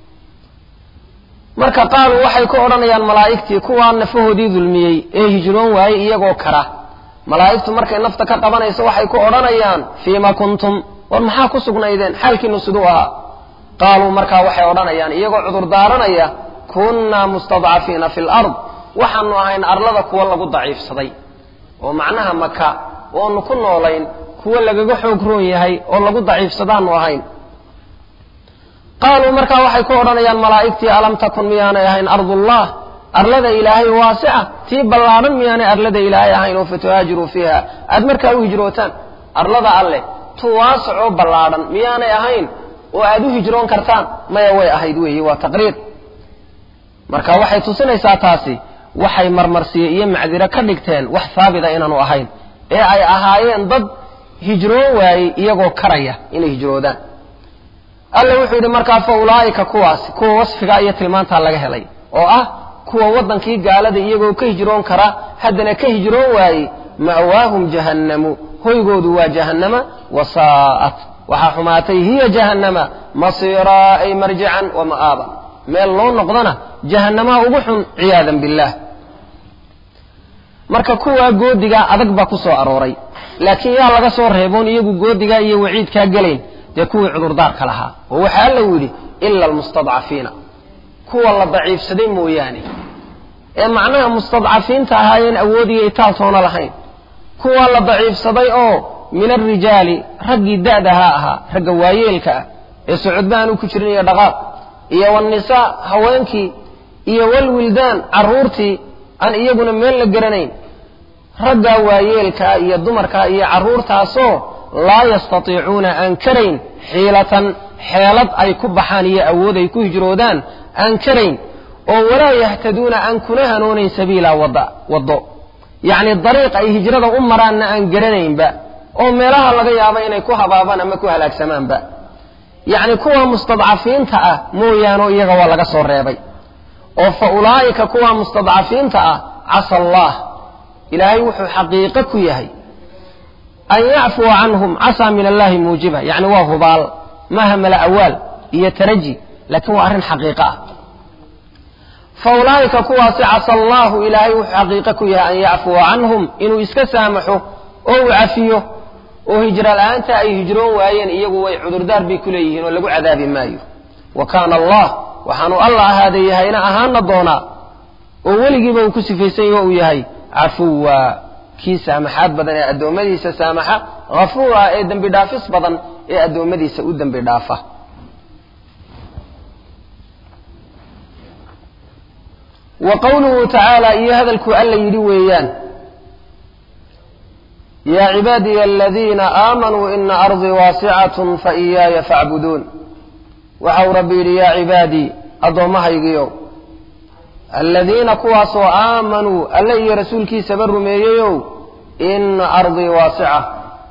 marka qaaluu waxay ku odhanayaan malaa'igtii kuwaa nafahoodii dulmiyey ee hijroon waayey iyagoo kara malaa'igtu markay nafta ka qabanayso waxay ku odhanayaan fiima kuntum war maxaa ku sugnaydeen xaalkiinu siduu ahaa qaaluu markaa waxay odhanayaan iyagoo cudur daaranaya kunnaa mustadcafiina fi lard waxaanu ahayn arlada kuwa lagu daciifsaday oo macnaha maka oonu ku noolayn kuwa lagaga xoog roon yahay oo lagu daciifsadaanu ahayn qaaluu markaa waxay ku odhanayaan malaa'igtii alam takun miyaanay ahayn ardullah arlada ilaahay waasica tii ballaadhan miyaanay arlada ilaahay ahayn oo fatuhaajiruu fiiha aad markaa u hijrootaan arlada alleh tu waasicoo ballaadhan miyaanay ahayn oo aad u hijroon kartaan maya way ahayd weeye waa taqriir marka waxay tusinaysaa taasi waxay marmarsiye iyo macdiro ka dhigteen wax haabita inaanu ahayn ee ay ahaayeen dad hijroon waayey iyagoo karaya inay hijroodaan alla wuxuu yidhi markaa fa ulaa'ika kuwaasi kuwa wasfigaa iyo tilmaantaa laga helay oo ah kuwa waddankii gaalada iyagoo ka hijroon kara haddana ka hijroon waayey ma'waahum jahannamu hoygoodu waa jahannama wasaa'at waxaa xumaatay hiya jahannama masiiraa ay marjican wa ma'aaba meel loo noqdana jahannamaha ugu xun ciyaadan billaah marka kuwaa goodigaa adag baa ku soo arooray laakiin yaa laga soo reeboon iyagu goodigaa iyo waciidkaa gelayn dee kuwii cudurdaarka lahaa oo waxaa allau yidhi ila almustadcafiina kuwa la daciifsaday mooyaane ee macnaha mustadcafiinta ahaayeen awoodiyo itaaltoona lahayn kuwa la daciifsaday oo min alrijaali raggii da'dahaa ahaa ragga waayeelka ah ee socodba aanu ku jirin iyo dhaqaaq iyo walnisaa haweenkii iyo walwildaan carruurtii aan iyaguna meel la garanayn raggaa waayeelkaa iyo dumarkaa iyo carruurtaasoo laa yastatiicuuna aan karayn xiilatan xeelad ay ku baxaan iyo awood ay ku hijroodaan aan karayn oo walaa yahtaduuna aan kuna hanoonayn sabiila wada waddo yacni dariiq ay hijrada u maraanna aan garanaynba oo meelaha laga yaabo inay ku habaabaan ama ku halaagsamaanba yacni kuwa mustadcafiinta ah mooyaano iyaga waa laga soo reebay oo fa ulaa'ika kuwa mustadcafiinta ah casa allah ilaahay wuxuu xaqiiqo ku yahay an yacfuwa canhum casaa min allahi muujiba yacni waa hubaal maaha mala awaal iyo taraji laakiin waa arrin xaqiiqo ah fa ulaa'ika kuwaasi casa allahu ilaahay wuxuu xaqiiqo ku yahay an yacfuwa canhum inuu iska saamaxo oo uu cafiyo oo hijro la'aanta ay hijroon waayeen iyagu way cudurdaar bay ku leeyihiin oo lagu cadaabi maayo wa kaana allah waxaanu alla ahaaday yahayna ahaana doonaa oo weligiiba uu ku sifaysan yaho uu yahay cafuwa kii saamaxaad badan ee addoommadiisa saamaxa hafuura ee dembi dhaafis badan ee addoommadiisa u dembi dhaafa wa qowluhu tacaala iyo hadalkuu alla yidhi weeyaan yaa cibaadiya aladiina aamanuu ina ardii waasicatun fa iyaaya facbuduun waxau rabbi yidhi yaa cibaadii addoommahaygiiow aladiina kuwaasoo aamanuu alle iyo rasuulkiisaba rumeeyeyow ina ardii waasica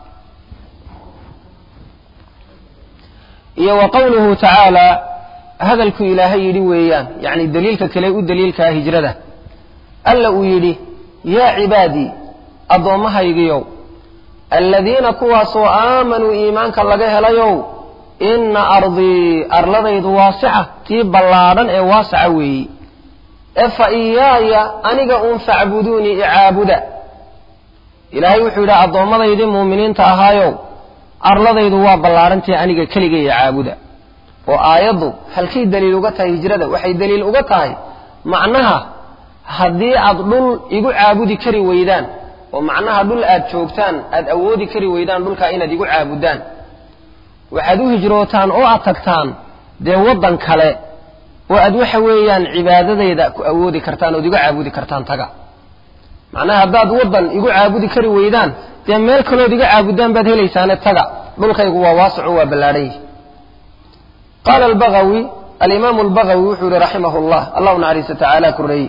iyo wa qowluhu tacaala hadalku ilaahay yidhi weeyaan yacni daliilka kale u daliilkaa hijrada alla uu yidhi yaa cibaadii addoommahaygiiow aladiina kuwaasoo aamanuu iimaanka laga helayow ina ardii arladaydu waasica tii ballaadhan ee waasaca weeyi ee fa iyaaya aniga uun facbuduunii icaabuda ilaahay wuxuu yidhi addoomadaydii muuminiinta ahaayow arladaydu waa ballaadhantii aniga keligay icaabuda oo aayaddu halkay daliil uga tahay hijrada waxay daliil uga tahay macnaha haddii aad dhul igu caabudi kari weydaan oo macnaha dhul aad joogtaan aad awoodi kari weydaan dhulkaa inaad igu caabudaan waxaad u hijrootaan oo aad tagtaan dee waddan kale oo aad waxa weeyaan cibaadadayda ku awoodi kartaan ood igu caabudi kartaan taga macnaha haddaad waddan igu caabudi kari weydaan dee meel kalood iga caabudaan baad helaysaane taga dhulkaygu waa waasaco waa ballaadhan yihi qaala albagawi alimaamu albagawi wuxuu yihi raximah llah allah u naxariista tacaala koreeye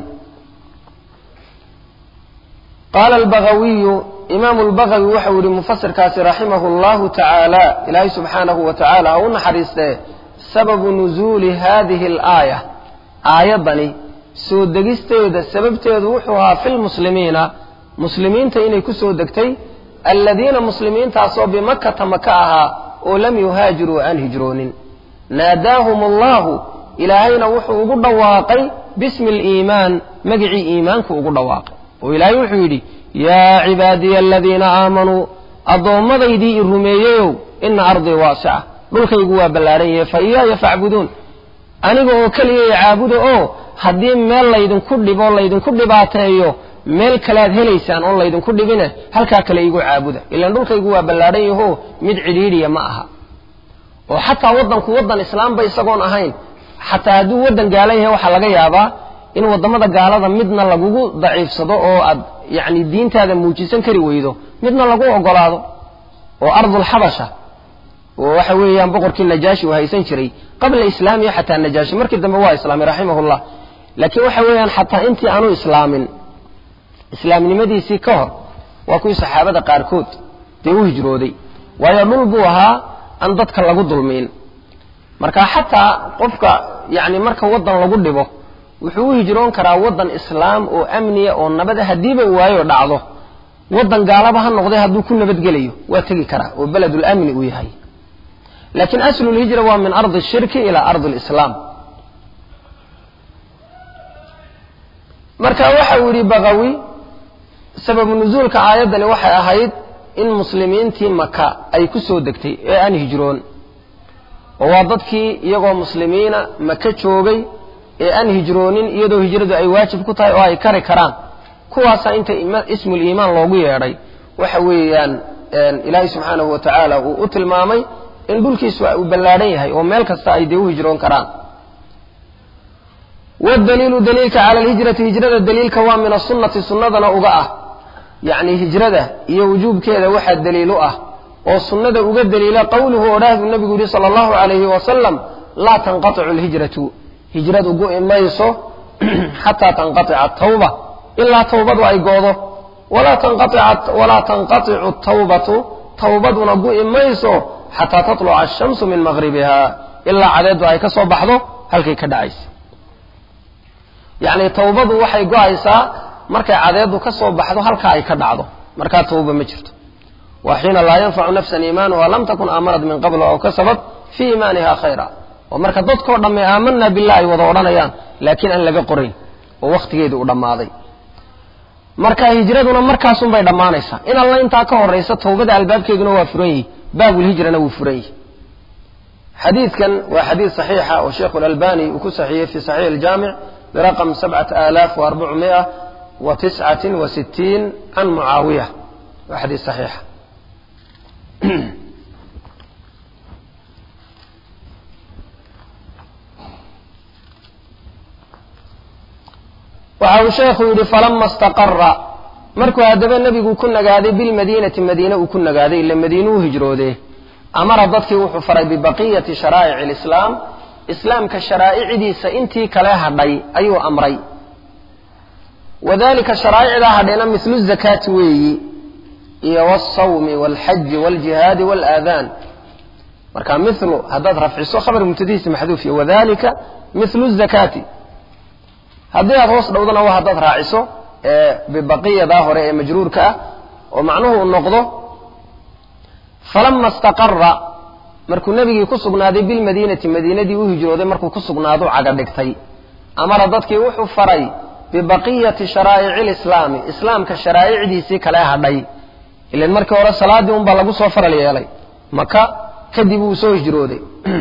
qaala albagawiyu imaamu lbagawi waxau yihi mufasirkaasi raximahu llahu tacaala ilaahay subxaanahu wa tacaala ha u naxariistee sababu nuzuuli hadihi alaaya aayaddani soo degisteeda sababteedu wuxuu ahaa fi lmuslimiina muslimiinta inay ku soo degtay aladiina muslimiintaasoo bimakkata maka ahaa oo lam yuhaajiruu aan hijroonin naadaahum allahu ilaahayna wuxuu ugu dhawaaqay bismi aliimaan magicii iimaanku ugu dhawaaqay oo ilaahay wuxuu yidhi yaa cibaadiya aladiina aamanuu adoommadaydii i rumeeyeyow ina ardii waasica dhulkaygu waa ballaaran yahe fa iyaaya facbuduun aniga oo keliya caabuda oo haddii meel laydinku dhibo laydinku dhibaateeyo meel kalead helaysaan oon laydinku dhibine halkaa kale igu caabuda ilaan dhulkaygu waa ballaadhan yaho mid cidhiidhiya ma aha oo xataa waddanku waddan islaamba isagoon ahayn xataa hadduu waddan gaalan yahay waxaa laga yaabaa in waddamada gaalada midna lagugu daciifsado oo aad yacni diintaada muujisan kari weydo midna lagu ogolaado oo ardulxabasha oo waxa weeyaan boqorkii najaashi uu haysan jiray qabla islaamiya xataa najaashi markii dambe waa islaamay raximahullah laakiin waxa weeyaan xataa intii aanu islaamin islaamnimadiisii ka hor waa kuwii saxaabada qaarkood dee u hijrooday waayo dhul buu ahaa aan dadka lagu dulmiin marka xataa qofka yani marka waddan lagu dhibo wuxuu u hijroon karaa waddan islaam oo amniya oo nabada haddiiba waayo dhacdo waddan gaalaba ha noqday hadduu ku nabadgelayo waa tegi karaa oo beledul amni uu yahay laakiin aslulhijra waa min ardi shirki ilaa ardi lislaam marka waxa uu yidhi bakawi sababu nusuulka aayaddani waxay ahayd in muslimiintii maka ay ku soo degtay ee aan hijroon oo waa dadkii iyagoo muslimiina maka joogay ee aan hijroonin iyadoo hijradu ay waajib ku tahay oo ay kari karaan kuwaasaa inta ismul iimaan loogu yeedhay waxa weeyaan ilaahay subxaanahu wa tacaala uu u tilmaamay in dhulkiisu uu ballaadhan yahay oo meel kasta ay dee u hijroon karaan wadaliilu daliilka cala alhijrati hijrada daliilka waa min asunnati sunnadana uga ah yacni hijrada iyo wujuubkeeda waxaa daliil u ah oo sunnada uga daliila qowluhu odhaahdu nebigu yihi sala allahu calayhi wasalam laa tanqaticu alhijratu hijradu gu'i mayso xataa tanqatica tawba ilaa tawbadu ay goodo walaa tanqaticu tawbatu tawbaduna gu'i mayso xataa tatluca ashamsu min maqribiha ilaa cadeedu ay ka soo baxdo halkay ka dhacaysa yacni tawbadu waxay go-aysaa markay cadeedu ka soo baxdo halka ay ka dhacdo markaa tawba ma jirto waa xiina laa yanfacu nafsan iimaanuha lam takun aamanat min qablu aw kasabat fii iimaaniha khayra oo marka dadkoo dhamme aamanaa billah ay wada odhanayaan laakiin aan laga qorayn oo wakhtigeedii u dhammaaday marka hijraduna markaasunbay dhammaanaysaa in alla intaa ka horaysa tawbada albaabkeeduna waa furan yihi baabulhijrana wuu furan yihi xadiidkan waa xadiid saxiixa oo sheikhu lalbani uu ku saxiiyey fi saxiix aljaamic برقم سبعة آلاف وأربعمائة وتسعة وستين عن معاوية وحديث صحيح waxau sheekhu yidhi falama istaqara markuu haddaba nebigu ku nagaaday bilmadiinati madiine uu ku nagaaday ila madiine u hijroodee amara dadkii wuxuu faray bibaqiyati sharaa'ici alislaam islaamka sharaa'icdiisa intii kale hadhay ayuu amray wadalika sharaa'icdaa hadhayna mislu zakaati weeyi iyo waalsawmi waalxaji waaljihaadi waalaadaan marka milu haddaad rafciso khabar mubtadihiisa maxduuf iyo wadalika milu zakaati haddii aad hoos dhowdana waa haddaad raaciso ee bibaqiyadaa hore ee majruurka ah oo macnuhu uu noqdo falama istaqara markuu nebigii ku sugnaaday bilmadiinati madiinadii u hijrooday markuu ku sugnaadu caga dhigtay amara dadkii wuxuu faray bibaqiyati sharaa'ici lislaami islaamka sharaa'icdiisii kale hadhay ilan markii hore salaaddii unbaa lagu soo faral yeelay maka kadib uu soo hijrooday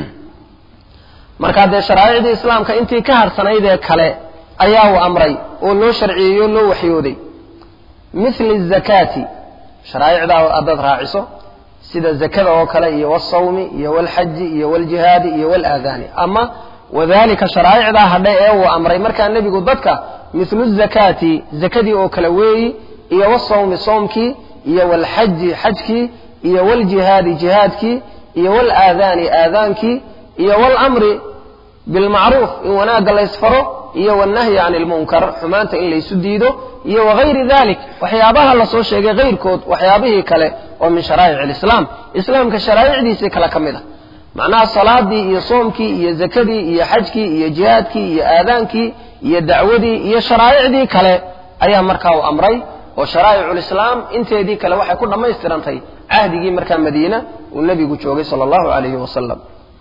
markaa dee sharaa'icdii islaamka intii ka harhsanayd ee kale ayaa uu amray oo loo sharciyeeyo o loo waxyooday mithli zakaati sharaa'icdaa haddaad raaciso sida zakada oo kale iyo waalsawmi iyo waalxaji iyo waaljihaadi iyo waalaadaani ama wadalika sharaa'icdaa hadhay ee uu amray markaa nebigu dadka mithlu zakaati zakadii oo kale weeyi iyo waalsawmi soomkii iyo waalxaji xajkii iyo waaljihaadi jihaadkii iyo waalaadaani aadaankii iyo waalamri bilmacruuf in wanaagga laysfaro iyo wannahyi can ilmunkar xumaanta in laysu diido iyo wagayri dalik waxyaabaha lasoo sheegay kayrkood waxyaabihii kale oo min sharaa'ic alislaam islaamka sharaa'icdiisii kale ka mid a macnaha salaadii iyo soomkii iyo zakadii iyo xajkii iyo jihaadkii iyo aadaankii iyo dacwadii iyo sharaa'icdii kale ayaa markaa uu amray oo sharaa'iculislaam inteedii kale waxay ku dhammaystirantay cahdigii markaa madiina uu nebigu joogay sala allahu calayhi wasalam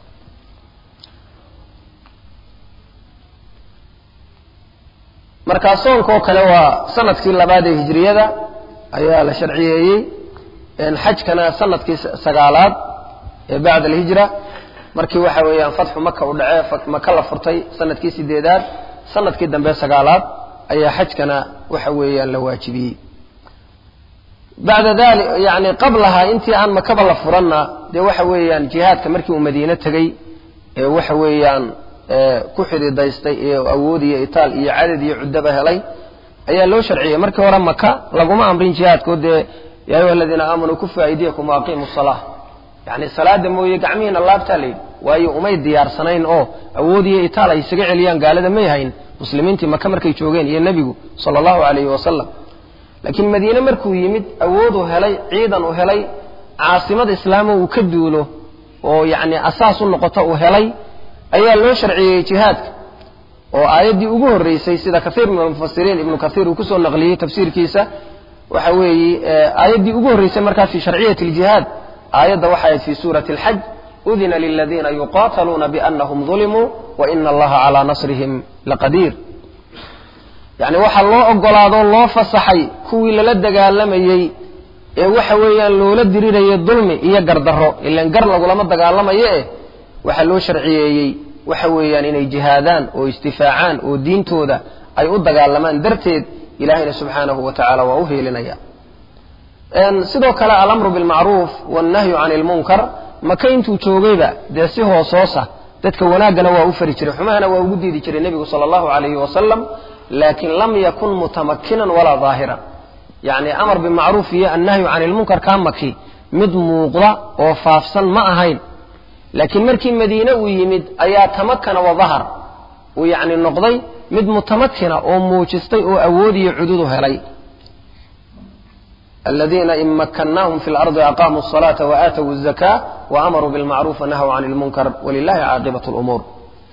markaa soonkoo kale waa sanadkii labaad ee hijriyada ayaa la sharciyeeyey xajkana sanadkii sagaalaad ee bacda alhijra markii waxa weeyaan fatxu maka u dhacee maka la furtay sanadkii sideedaad sanadkii dambe sagaalaad ayaa xajkana waxa weeyaan la waajibiyey bacda dali yani qablaha intii aan makaba la furanna dee waxa weeyaan jihaadka markii uu madiine tegey ee waxa weeyaan ku xididaystay ee awood iyo itaal iyo cadad iyo cuddaba helay ayaa loo sharciyey markii hore maka laguma amrin jihaadko dee ya ayuha aladiina aamanuu kufu aydiyakum waaqiimu salaa yani salaada mooye gacmihiina laabtaa la yidhi waayo umay diyaarsanayn oo awood iyo itaal ay isaga celiyaan gaalada may hayn muslimiintii maka markay joogeen iyo nebigu sala allahu calayhi wasalam laakiin madiine markuu yimid awooduu helay ciidan uu helay caasimad islaamo uu ka duulo oo yacni asaas u noqoto uu helay ayaa loo sharciyeeyey jihaadka oo aayaddii ugu horreysay sida kaiir min almufasiriin ibnu kaiir uu kusoo naqliyey tafsiirkiisa waxa weeye aayaddii ugu horreysay markaa fi sharciyati aljihaad aayadda waxa ahayd fi suurati alxaj udina liladiina yuqaataluuna bianahum dulimuu wa ina allaha calaa nasrihim laqadiir yacni waxaa loo ogolaadoo loo fasaxay kuwii lala dagaalamayey ee waxa weeyaan loola dirirayay dulmi iyo gardarro ilan gar lagulama dagaalamayo eh waxaa loo sharciyeeyey waxa weeyaan inay jihaadaan oo istifaacaan oo diintooda ay u dagaalamaan darteed ilahayna subxaanahu wa tacala waa u heelinaya sidoo kale alamru bilmacruuf wannahyu can ilmunkar maka intuu joogayba dee si hoosoosa dadka wanaaggana waa u fari jiray xumahana waa ugu diidi jiray nebigu sala allahu calayhi wasalam laakiin lam yakun mutamakinan walaa daahiran yacni amar bimacruuf iyo annahyu can ilmunkar kaa maki mid muuqda oo faafsan ma ahayn laakiin markii madiine uu yimid ayaa tamakana wa dahar uu yacni noqday mid mutamakina oo muujistay oo awood iyo cududu helay aladiina in makannaahum fi lardi aqaamuu asalaata waaatawu azaka waamaruu bilmacruuf wanahaw can ilmunkar walilahi caaqibat lumuur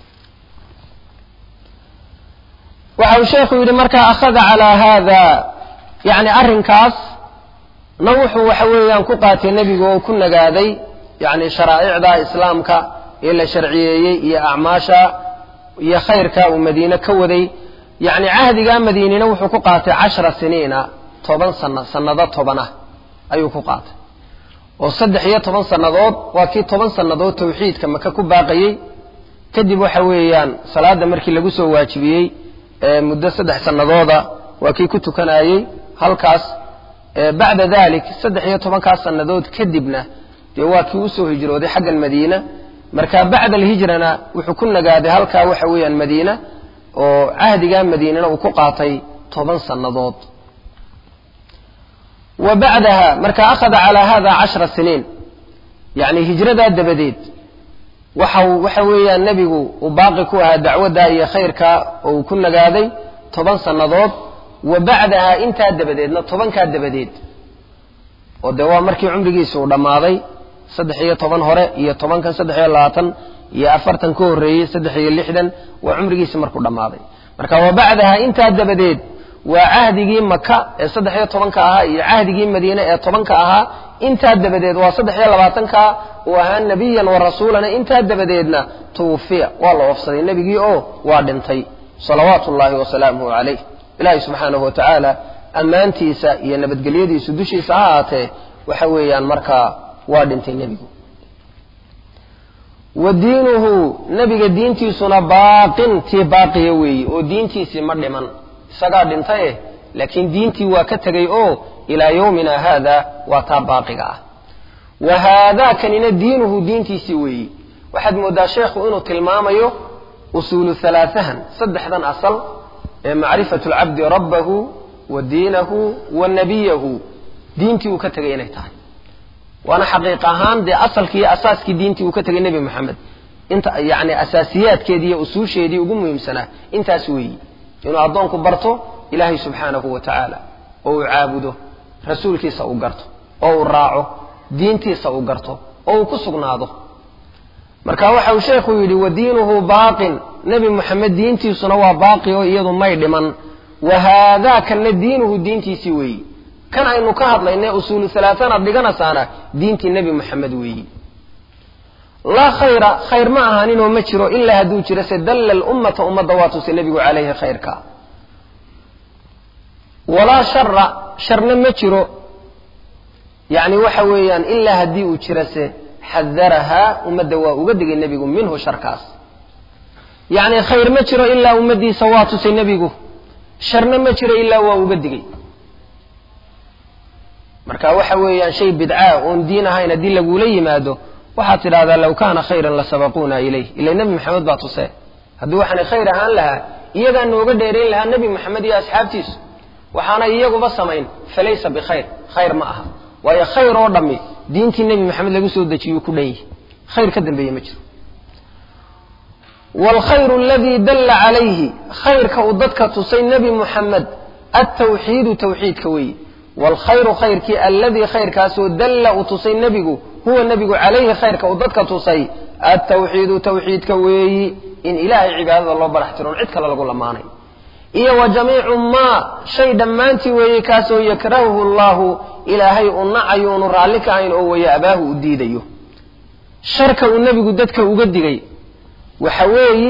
waxa uu sheekhu yidhi markaa akhada calaa haada yacni arrinkaas na wuxuu waxa weeyaan ku qaatay nebigu oo ku nagaaday yacni sharaa'icda islaamka ee la sharciyeeyey iyo acmaasha iyo khayrka uu madiine ka waday yacni cahdigaa madiinina wuxuu ku qaatay cashara siniina toban sana sannado toban ah ayuu ku qaatay oo saddex iyo toban sannadood waa kii toban sannadood tawxiidka maka ku baaqayey kadib waxa weeyaan salaadda markii lagu soo waajibiyey muddo saddex sannadooda waa kii ku tukanayey halkaas bacda dalik saddex iyo tobankaas sannadood kadibna dee waa kii usoo hijrooday xaggan madiina marka bacda alhijrana wuxuu ku nagaaday halkaa waxa weeyaan madiina oo cahdigaa madiinana uu ku qaatay toban sannadood wa bacdaha marka akhada calaa hada cashra siniin yacni hijradaa dabadeed waxau waxa weeyaan nebigu uu baaqi ku ahaa dacwadda iyo khayrka oo uu ku nagaaday toban sannadood wa bacdaha intaa dabadeedna tobankaa dabadeed oo dee waa markii cumrigiisa uu dhammaaday saddex iyo toban hore iyo tobankan saddex iyo labaatan iyo afartan ka horreeyey saddex iyo lixdan waa cumrigiisi markuu dhammaaday marka wa bacdaha intaa dabadeed waa cahdigii maka ee saddex iyo tobanka ahaa iyo cahdigii madiine ee tobanka ahaa intaa dabadeed waa saddex iyo labaatanka uu ahaa nebiyan wa rasuulana intaa dabadeedna tuwufiya waa la oofsaday nebigii oo waa dhintay salawaatu ullaahi wasalaamuhu calayh ilaahay subxaanahu wa tacaala ammaantiisa iyo nabadgelyadiisu dushiisa ha ahaatee waxa weeyaan markaa waa dhintay nebigu wa diinuhu nebiga diintiisuna baaqin tii baaqiya weeye oo diintiisii ma dhiman isagaa dhintaye laakiin diintii waa ka tegay oo ilaa yowmina haada waa taa baaqiga ah wa haadaa kanina diinuhu diintiisii weeyi waxaad mooddaa sheekhu inuu tilmaamayo usuulu halaaثahan saddexdan asal ee macrifatu lcabdi rabbahu wa diinahu wa nabiyahu diintii uu ka tegay inay tahay waana xaqiiq ahaan dee asalkii iyo asaaskii diintii uu ka tegay nebi moxamed inta yani asaasiyaadkeedii iyo usuusheedii ugu muhiimsanaa intaas weeyi inuu addoonku barto ilaahay subxaanahu wa tacaala oo uu caabudo rasuulkiisa uu garto oo uu raaco diintiisa uu garto oo uu ku sugnaado marka waxa uu sheekhu yidhi wa diinuhu baaqin nebi moxamed diintiisuna waa baaqi oo iyadu may dhiman wa haadaa kanna diinuhu diintiisii weeyi kan aynu ka hadlaynay usuulu halaatanaad dhiganaysaana diintii nebi moxamed weeyi laa khayra khayr ma ahaaninoo ma jiro ilaa hadduu jiro se dalla lummata ummadda waa tusay nebigu calayhi khayrka walaa shara sharna ma jiro yacni waxa weeyaan ilaa haddii uu jiro se xadarahaa ummadda waa uga digay nebigu minhu sharkaas yacni khayr ma jiro ilaa ummaddiisa waa tusay nebigu sharna ma jiro ilaa waa uga digay marka waxa weeyaan shay bidcaa oon diin ahayn haddii lagula yimaado waxaad tidhahdaa low kaana khayran la sabaquuna ilayh ila nebi maxamed baa tusee haddii waxaanay khayr ahaan lahaa iyagaa nooga dheerayn lahaa nebi moxamed iyo asxaabtiisu waxaanay iyaguba samayn falaysa bikhayr khayr ma aha waayo khayr oo dhammi diintii nebi maxamed lagu soo dejiyuu ku dhan yihi khayr ka dambeeye ma jiro waalkhayru aladii dalla calayhi khayrka uu dadka tusay nebi muxamed altawxiidu tawxiidka weeye waalkhayru khayrkii alladii khayrkaasoo dalla uu tusay nebigu huwa nebigu calayhi khayrka uu dadka tusay altawxiidu tawxiidka weeyi in ilaahay cibaadada loo barax tiroon cid kale lagu lamaanay iyo wa jamiicu maa shay dhammaantii weeye kaasoo yakrahuhu allahu ilaahay u nacayo unu raalli ka ahayn oo weeye abaahu u diidayo sharka uu nebigu dadka uga digay waxa weeyi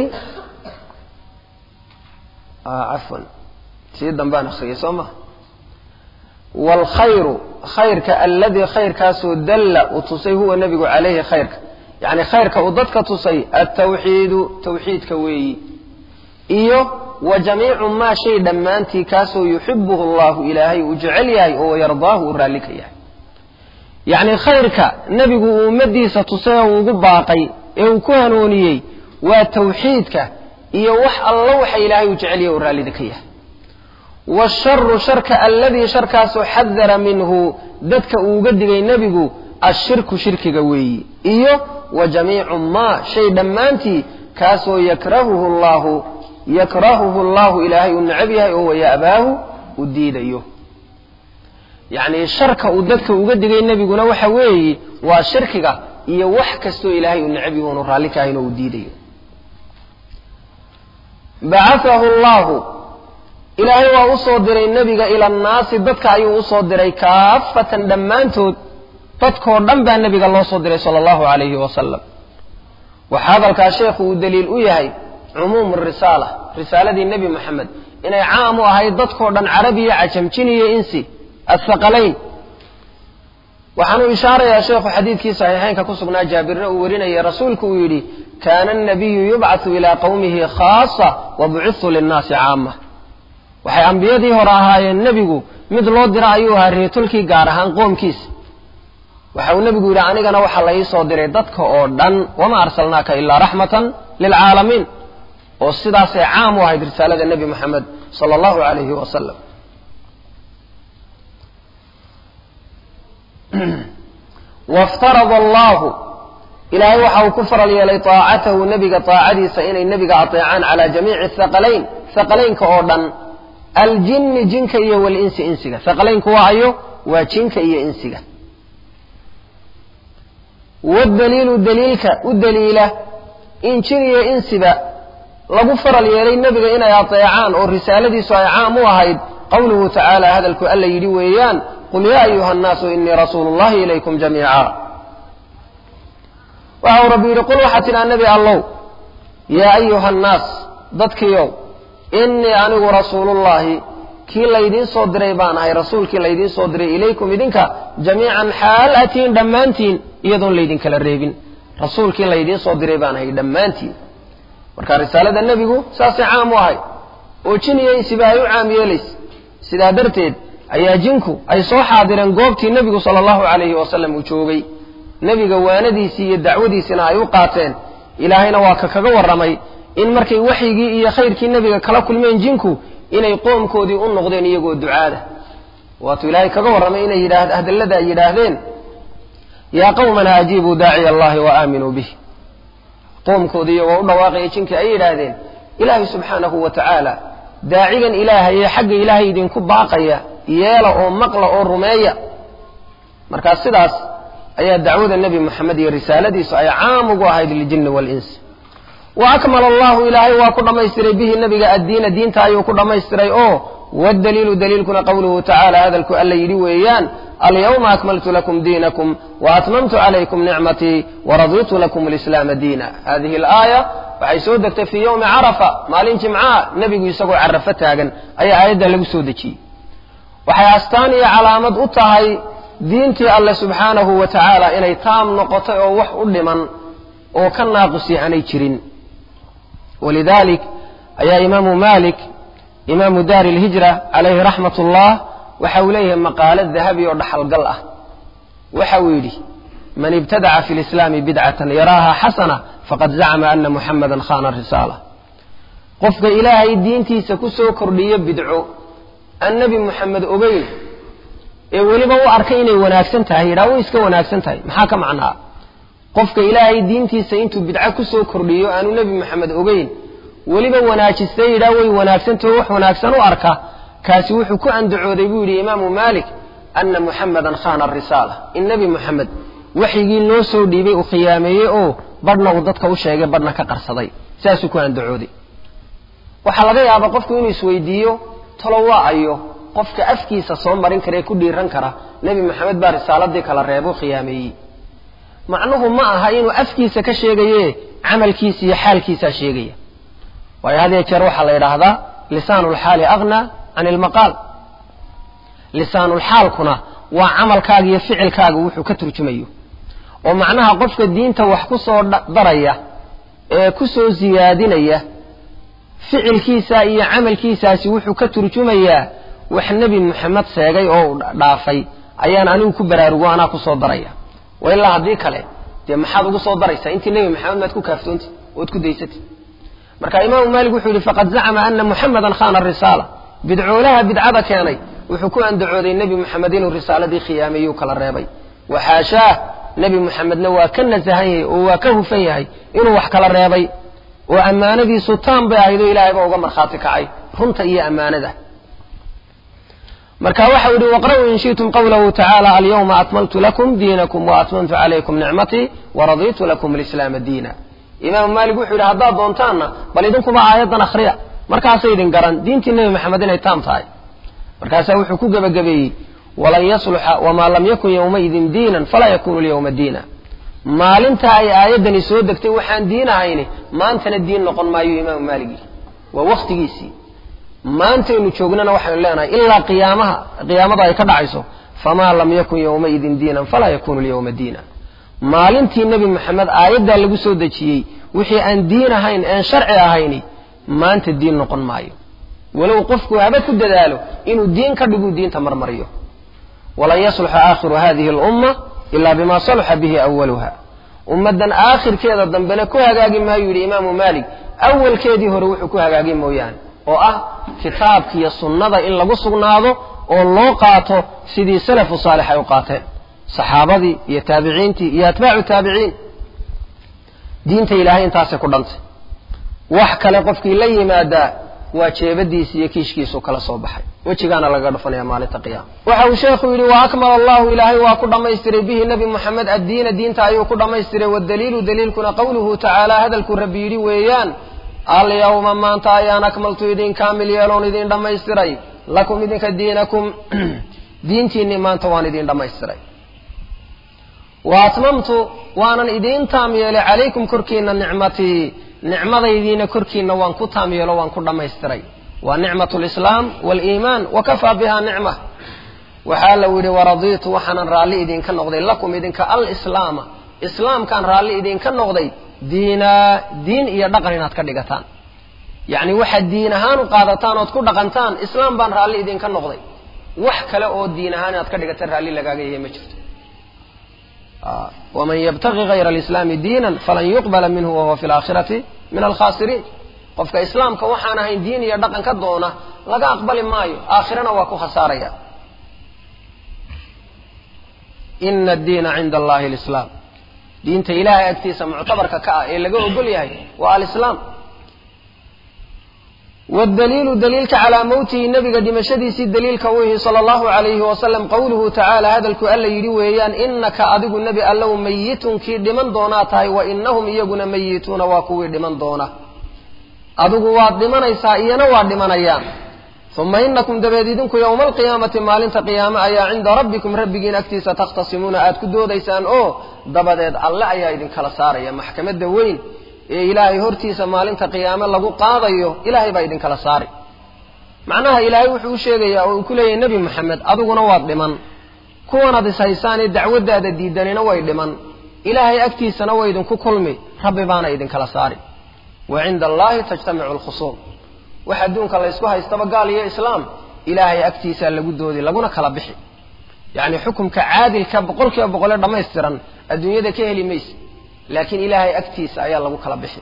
cafwan sii dambaan akriyay soo ma waalkhayru khayrka alladii khayrkaasoo dalla uu tusay huwa nebigu calayhi khayrka yacni khayrka uu dadka tusay altawxiidu tawxiidka weeyi iyo wa jamiicu maa shay dhammaantii kaasoo yuxibuhu allahu ilaahay uu jecel yahay oo yardaahu uu raalli ka yahay yacni khayrka nebigu uu ummadiisa tusay oo ugu baaqay ee uu ku hanuuniyey waa tawxiidka iyo wax alla waxa ilaahay uu jecel yahay uu raallida ka yahay washaru sharka alladii sharkaasoo xadara minhu dadka uu uga digay nebigu ashirku shirkiga weeyi iyo wa jamiicu maa shay dhammaantii kaasoo yakrahuhu llahu yakrahuhu allahu ilaahay uu necab yahay oo waya'baahu u diidayo yacni sharka uu dadka uga digay nebiguna waxa weeyi waa shirkiga iyo wax kastoo ilaahay uu necab yahay unu raalli ka ahayn oo uu diidayo bacaahu llahu ilaahay waa u soo diray nebiga ila annaasi dadka ayuu usoo diray kaafatan dhammaantood dadkoo dhan baa nebiga loo soo diray sala allahu calayhi wasalam waxaa hadalkaa sheekhu uu daliil u yahay cumuumu risaala risaaladii nebi moxamed inay caam u ahayd dadkoo dhan carabiya cajamjin iyo insi athaqalayn waxaanuu ishaarayaa sheekhu xadiidkii saxiixeynka ku sugnaa jaabirna uu warinayay rasuulku uu yidhi kaana annabiyu yubcathu ilaa qowmihi khaasa wa bucithu linnaasi caama waxay ambiyadii hore ahaayeen nebigu mid loo dira ayuu ahaa reetulkii gaar ahaan qoomkiisa waxa uu nebigu yidhi anigana waxaa la ii soo diray dadka oo dhan wama arsalnaaka ilaa raxmatan lilcaalamiin oo sidaasay caam u ahayd risaalada nebi moxamed sala allahu calayhi wasalam waftarada allahu ilaahay waxa uu ku faral yeelay taacatahu nebiga taacadiisa inay nebiga ateecaan calaa jamiici thaqalayn thaqalaynka oo dhan aljinni jinka iyo walinsi insiga thaqalaynku waa ayo waa jinka iyo insiga wadaliilu daliilka u daliila in jin iyo insiba lagu faral yeelay nebiga inay ateecaan oo risaaladiisu ay caam u ahayd qowluhu tacaala hadalku alla yidhi weeyaan qul yaa ayuha annaasu inii rasuulu llahi ilaykum jamiica waxa uu rabbi yidhi qul waxaa tidhaa nebi allow yaa ayuha annaas dadkiiow innii anigu rasuulullaahi kii laydiin soo diray baan ahay rasuulkii laydiin soo diray ilaykum idinka jamiican xaal atiin dhammaantiin iyadoon laydinkala reebin rasuulkii laydiin soo diray baan ahay dhammaantiin marka risaalada nebigu saasay caam u ahay oo jin iyo insiba ay u caam yeelaysa sidaa darteed ayaa jinku ay soo xaadireen goobtii nebigu sala allahu calayhi wasalam uu joogay nebiga waanadiisii iyo dacwadiisina ay u qaateen ilaahayna waa ka kaga warramay in markay waxyigii iyo khayrkii nebiga kala kulmeen jinku inay qoomkoodii u noqdeen iyagoo ducaada waatuu ilaahay kaga warramay inay yidhaah hadallada ay yidhaahdeen yaa qawmana ajiibuu daaciya allahi wa aaminuu bih qoomkoodii iyagoo u dhawaaqaya jinkii ay yidhaahdeen ilaahay subxaanahu wa tacaala daacigan ilaahay ee xagga ilaahay idinku baaqaya yeela oo maqla oo rumeeya markaa sidaas ayaa dacwada nebi moxamed iyo risaaladiisu ay caam ugu ahayd liljinni waalinsi wa akmala allahu ilaahay waa ku dhammaystiray bihi nebiga addiina diinta ayuu ku dhammaystiray oo waddaliilu daliilkuna qowluhu tacaala hadalku alla yidhi weeyaan alyawma akmaltu lakum diinakum waatmamtu calaykum nicmatii waraditu lakum alislaama diina hadihi alaaya waxay soo degtay fii yowmi carafa maalin jimcaha nebigu isagoo carafo taagan ayaa aayaddan lagu soo dejiyey waxay astaan iyo calaamad u tahay diintii alle subxaanahu wa tacaala inay taam noqotay oo wax u dhiman oo ka naaqus aanay jirin walidalik ayaa imaamu malik imaamu daari lhijra calayhi raxmat ullah waxa uu leeyahay maqaalo dahabi oo dhaxalgal ah waxa uu yidhi man ibtadaca fi lislaami bidcatan yaraaha xasana faqad zacma ana muxamadan khana risaala qofka ilaahay diintiisa ku soo kordhiyo bidco aan nebi moxamed ogeyn ee weliba u arkay inay wanaagsan tahay yidhaha way iska wanaagsan tahay maxaa ka macnaa qofka ilaahay diintiisa intuu bidco ku soo kordhiyo aanu nebi moxamed ogeyn weliba wanaajistay yidhaha way wanaagsantaho wax wanaagsan u arka kaasi wuxuu ku andacooday buu yidhi imaamu maalik ana muxamadan khana risaala in nebi moxamed waxyigii loo soo dhiibay uu khiyaameeyey oo badhna uu dadka u sheegay badhna ka qarsaday saasuu ku andacooday waxaa laga yaabaa qofku inuu isweydiiyo talo waa ayo qofka afkiisa soo marin kara ee ku dhiiran kara nebi maxamed baa risaaladii kala reebo khiyaameeyey macnuhu ma aha inuu afkiisa ka sheegaye camalkiisa iyo xaalkiisaa sheegaya waayo had yee jeer waxaa la yidhaahdaa lisaanulxaali aghnaa can ilmaqaal lisaanulxaalkuna waa camalkaaga iyo ficilkaaga wuxuu ka turjumayo oo macnaha qofka diinta wax ku soo daraya ee ku soo siyaadinaya ficilkiisa iyo camalkiisaasi wuxuu ka turjumayaa wax nebi moxamed sheegay oo dhaafay ayaan anigu ku baraarugo anaa ku soo daraya wa ilaa haddii kale dee maxaad ugu soo daraysaa intii nebi maxamed maad ku kaaftoonti ood ku daysatay marka imaamu maalik wuxuu yihi faqad zacama ana muxamedan khana risaala bidcoolaha bidcada keenay wuxuu ku andacooday nebi moxamed inuu risaaladii khiyaameeyuu kala reebay waxaashaah nebi moxamedna waa ka nasahan yahay oo waa ka hufan yahay inuu wax kala reebay oo ammaanadiisu taan bay ahayd oo ilaahay baa uga markhaati kacay runta iyo ammaanada marka waxau yihi waqra'uu in shi'tum qawlahu tacaala alyawma akmaltu lakum diinakum waatmamtu calaykum nicmatii waraditu lakum alislaama diina imaamu maalik wuxuu yidhi haddaad doontaanna bal idinkuba aayaddan akhriya markaasay idin garan diintii nebi maxamed inay taam tahay markaasaa wuxuu ku gebagabeeyey walan yasluxa wamaa lam yakun yowmaidin diinan falaa yakunu lyawma diina maalinta ay aayaddani soo degtay waxaan diin ahayni maantana diin noqon maayo imaamu maalik yidhi waa wakhtigiisii maantaynu joognana waxaynu leenahay ilaa qiyaamaha qiyaamada ay ka dhacayso famaa lam yakun yowmaidin diinan falaa yakunu lyawma diina maalintii nebi moxamed aayaddaa lagu soo dejiyey wixii aan diin ahayn aan sharci ahayni maanta diin noqon maayo walow qofku haba ku dadaalo inuu diin ka dhiguu diinta marmariyo walan yasluxa aakhiru hadihi alumma ilaa bima saluxa bihi awaluha ummaddan aakhirkeeda dambena ku hagaagi maayu yidhi imaamu maalik awalkeedii hore wuxuu ku hagaagi mooyaane oo ah kitaabka iyo sunnada in lagu sugnaado oo loo qaato sidii salafu saalix ay u qaateen saxaabadii iyo taabiciintii iyo atbaacu taabiciin diinta ilaahay intaasay ku dhantay wax kale qofkii la yimaadaa waa jeebadiisi iyo kiishkiisu kala soo baxay wejigaana lagaga dhufanaya maalinta qiyaama waxa uu sheekhu yidhi wa akmala allahu ilaahay waa ku dhammaystiray bihi nebi moxamed addiina diinta ayuu ku dhammaystiray wadaliilu daliilkuna qowluhu tacaala hadalkuu rabbi yidhi weeyaan alyawma maanta ayaan akmaltu idin kaamil yeeloon idin dhammaystiray lakum idinka diinakum diintiinnii maanta waan idin dhammaystiray wa atmamtu waanan idiin taam yeelay calaykum korkiina nicmatii nicmadaydiina korkiina waan ku taam yeelo waan ku dhammaystiray waa nicmat lislaam waliimaan wakafaa biha nicma waxaa lau yidhi waradiitu waxaanan raalli idinka noqday lakum idinka alislaama islaamkaan raalli idinka noqday diinaa diin iyo dhaqan inaad ka dhigataan yacni waxaad diin ahaan u qaadataan ood ku dhaqantaan islaam baan raalli idinka noqday wax kale oo diin ahaan inaad ka dhigataan raalli lagaaga yahay ma jirto waman yabtagi hayra alislaami diinan falan yuqbala minhu wahuwa fi laakhirati min alkhaasiriin qofka islaamka waxaan ahayn diin iyo dhaqan ka doona laga aqbali maayo aakhirana waa ku khasaaraya ina addiina cinda allahi alislaam diinta ilaahay agtiisa muctabarka ka ah ee laga ogol yahay waa alislaam wdaliilu daliilka calaa mowtihi nebiga dhimashadiisii daliilka u yihi sala allahu alayhi wasalam qowluhu tacaala hadalku alla yidhi weeyaan inaka adigu nebi allow mayitun kii dhiman doonaa tahay wa inahum iyaguna mayituuna waa kuwii dhiman doona adigu waad dhimanaysaa iyana waa dhimanayaan uma inakum dabeed idinku yowma alqiyaamati maalinta qiyaame ayaa cinda rabbikum rabbigiin agtiisa takhtasimuuna aad ku doodaysaan oo dabadeed alle ayaa idinkala saaraya maxkamadda weyn ee ilaahay hortiisa maalinta qiyaame lagu qaadayo ilaahay baa idinkala saari macnaha ilaahay wuxuu u sheegayaa oo uu ku leeyahay nebi moxamed adiguna waad dhiman kuwanaad ishaysaanee dacwaddaada diidanina way dhiman ilaahay agtiisana way idinku kulmi rabbi baana idinkala saari wa cinda allaahi tajtamicu alkhusuum wax adduunka laysku haystaba gaal iyo islaam ilaahay agtiisaa lagu doodi laguna kala bixi yacni xukumka caadilka boqol kiiba boqolee dhammaystiran adduunyada ka heli mayse laakiin ilaahay agtiisa ayaa lagu kala bixi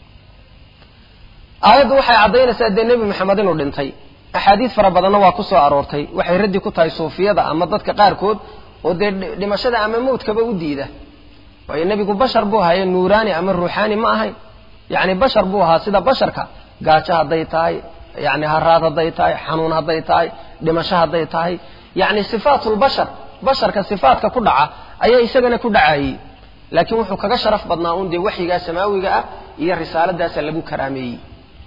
aayaddu waxay caddaynaysaa dee nebi maxamed inuu dhintay axaadiis fara badanna waa ku soo aroortay waxay raddi ku tahay suufiyada ama dadka qaarkood oo dee dhimashada ama mawdkaba u diida waayo nebigu bashar buu ahaye nuuraani ama ruuxaani ma ahayn yacni bashar buu ahaa sida basharka gaajo hadday tahay yacni haraad hadday tahay xanuun hadday tahay dhimasho hadday tahay yacni sifaatulbashar basharka sifaatka ku dhaca ayaa isagana ku dhacayey laakiin wuxuu kaga sharaf badnaa un dee waxyigaa samaawiga ah iyo risaaladaasa lagu karaameeyey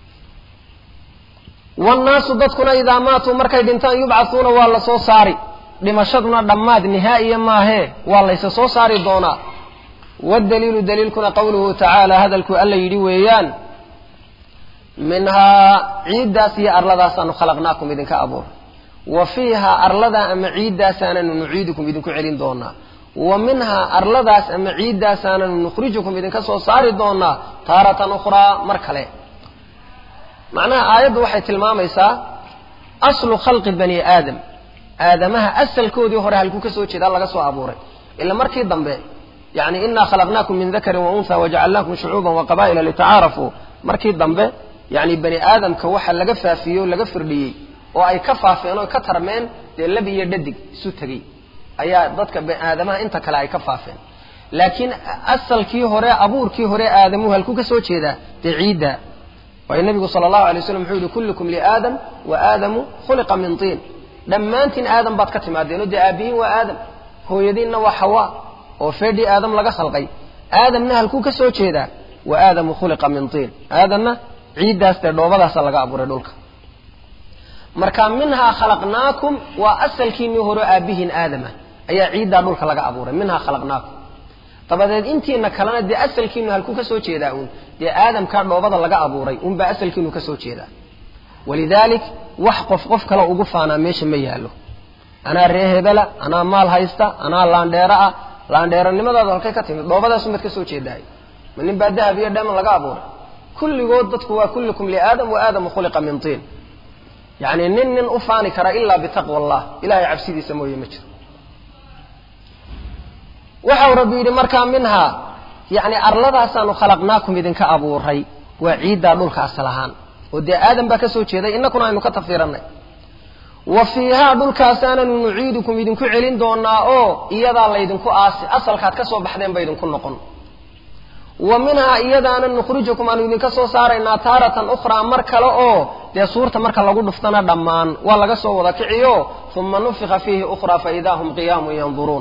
wannaasu dadkuna idaa maatuu markay dhintaan yubcathuuna waa la soo saari dhimashaduna dhammaad nihaa'iya maahee waa laysa soo saari doonaa waddaliilu daliilkuna qowluhu tacaala hadalkuu alla yidhi weeyaan minhaa ciiddaas iyo arladaasaanu khalaqnaakum idinka abuuray wa fiihaa arladaa ama ciiddaasaananu nuciidukum idinku celin doonaa wa minhaa arladaas ama ciiddaasaananu nukhrijukum idinka soo saari doonaa taaratan ukhraa mar kale macnaha aayaddu waxay tilmaamaysaa aslu khalqi bani aadam aadamaha asalkoodii hore halkuu ka soo jeedaa laga soo abuuray ila markii dambe yani inaa khalaqnaakum min dakarin wa unha wajacalnaakum shucuuban wa qabaa'ila litacaarafuu markii dambe yani bani aadamka waxa laga faafiyey oo laga firdhiyey oo ay ka faafeen oo ka tarmeen dee lab iyo dhadig isu tegey ayaa dadka aadamaha inta kale ay ka faafeen laakiin asalkii hore abuurkii hore aadamuhu halkuu ka soo jeedaa dee ciidda waayo nabigu sala allahu alay waslam wuxuu yihi kullukum liaadam wa aadamu khuliqa min tiin dhammaantiin aadam baad ka timaadeen oo dee aabbihiin waa aadam hooyadiinna waa xawaa oo feedhii aadam laga khalqay aadamna halkuu ka soo jeedaa wa aadamu khuliqa min tiin aadamna ciiddaas dee dhoobadaasa laga abuuray dhulka marka minhaa khalaqnaakum waa asalkiinii hore aabbihiin aadama ayaa ciiddaa dhulka laga abuuray minhaa khalaqnaakum dabadeed intiina kalena dee asalkiinu halkuu ka soo jeedaa uun dee aadamkaa dhoobada laga abuuray unbaa asalkiinu ka soo jeedaa walidaalik wax qof qof kale ugu faanaa meesha ma yaallo anaa ree hebela anaa maal haysta anaa laandheero ah laandheeronimadaadu halkay ka timid dhoobadaasunbaad ka soo jeedahay ma nin baa dahab iyo dheeman laga abuuray kulligood dadku waa kullukum liaadam wa aadamu khuliqa min tiin yacni nin nin u faani kara ilaa bitaqwa allah ilahay cabsidiisa mooye ma jiro waxau rabbi yidhi markaa minhaa yacni arladaasaanu khalaqnaakum idinka abuuray waa ciiddaa dhulka asal ahaan oo dee aadam baa ka soo jeeday innakuna aynu ka tafsiirannay wa fiihaa dhulkaasaananu nuciidukum idinku celin doonaa oo iyadaa laydinku aasi asalkaad ka soo baxdeen ba idinku noqon wa minhaa iyadaana nukhrijukum aanu idinka soo saaraynaa taaratan ukhraa mar kale oo dee suurta marka lagu dhuftana dhammaan waa laga soo wada kiciyo uma nufika fiihi ukhraa faidaa hum qiyaamun yanduruun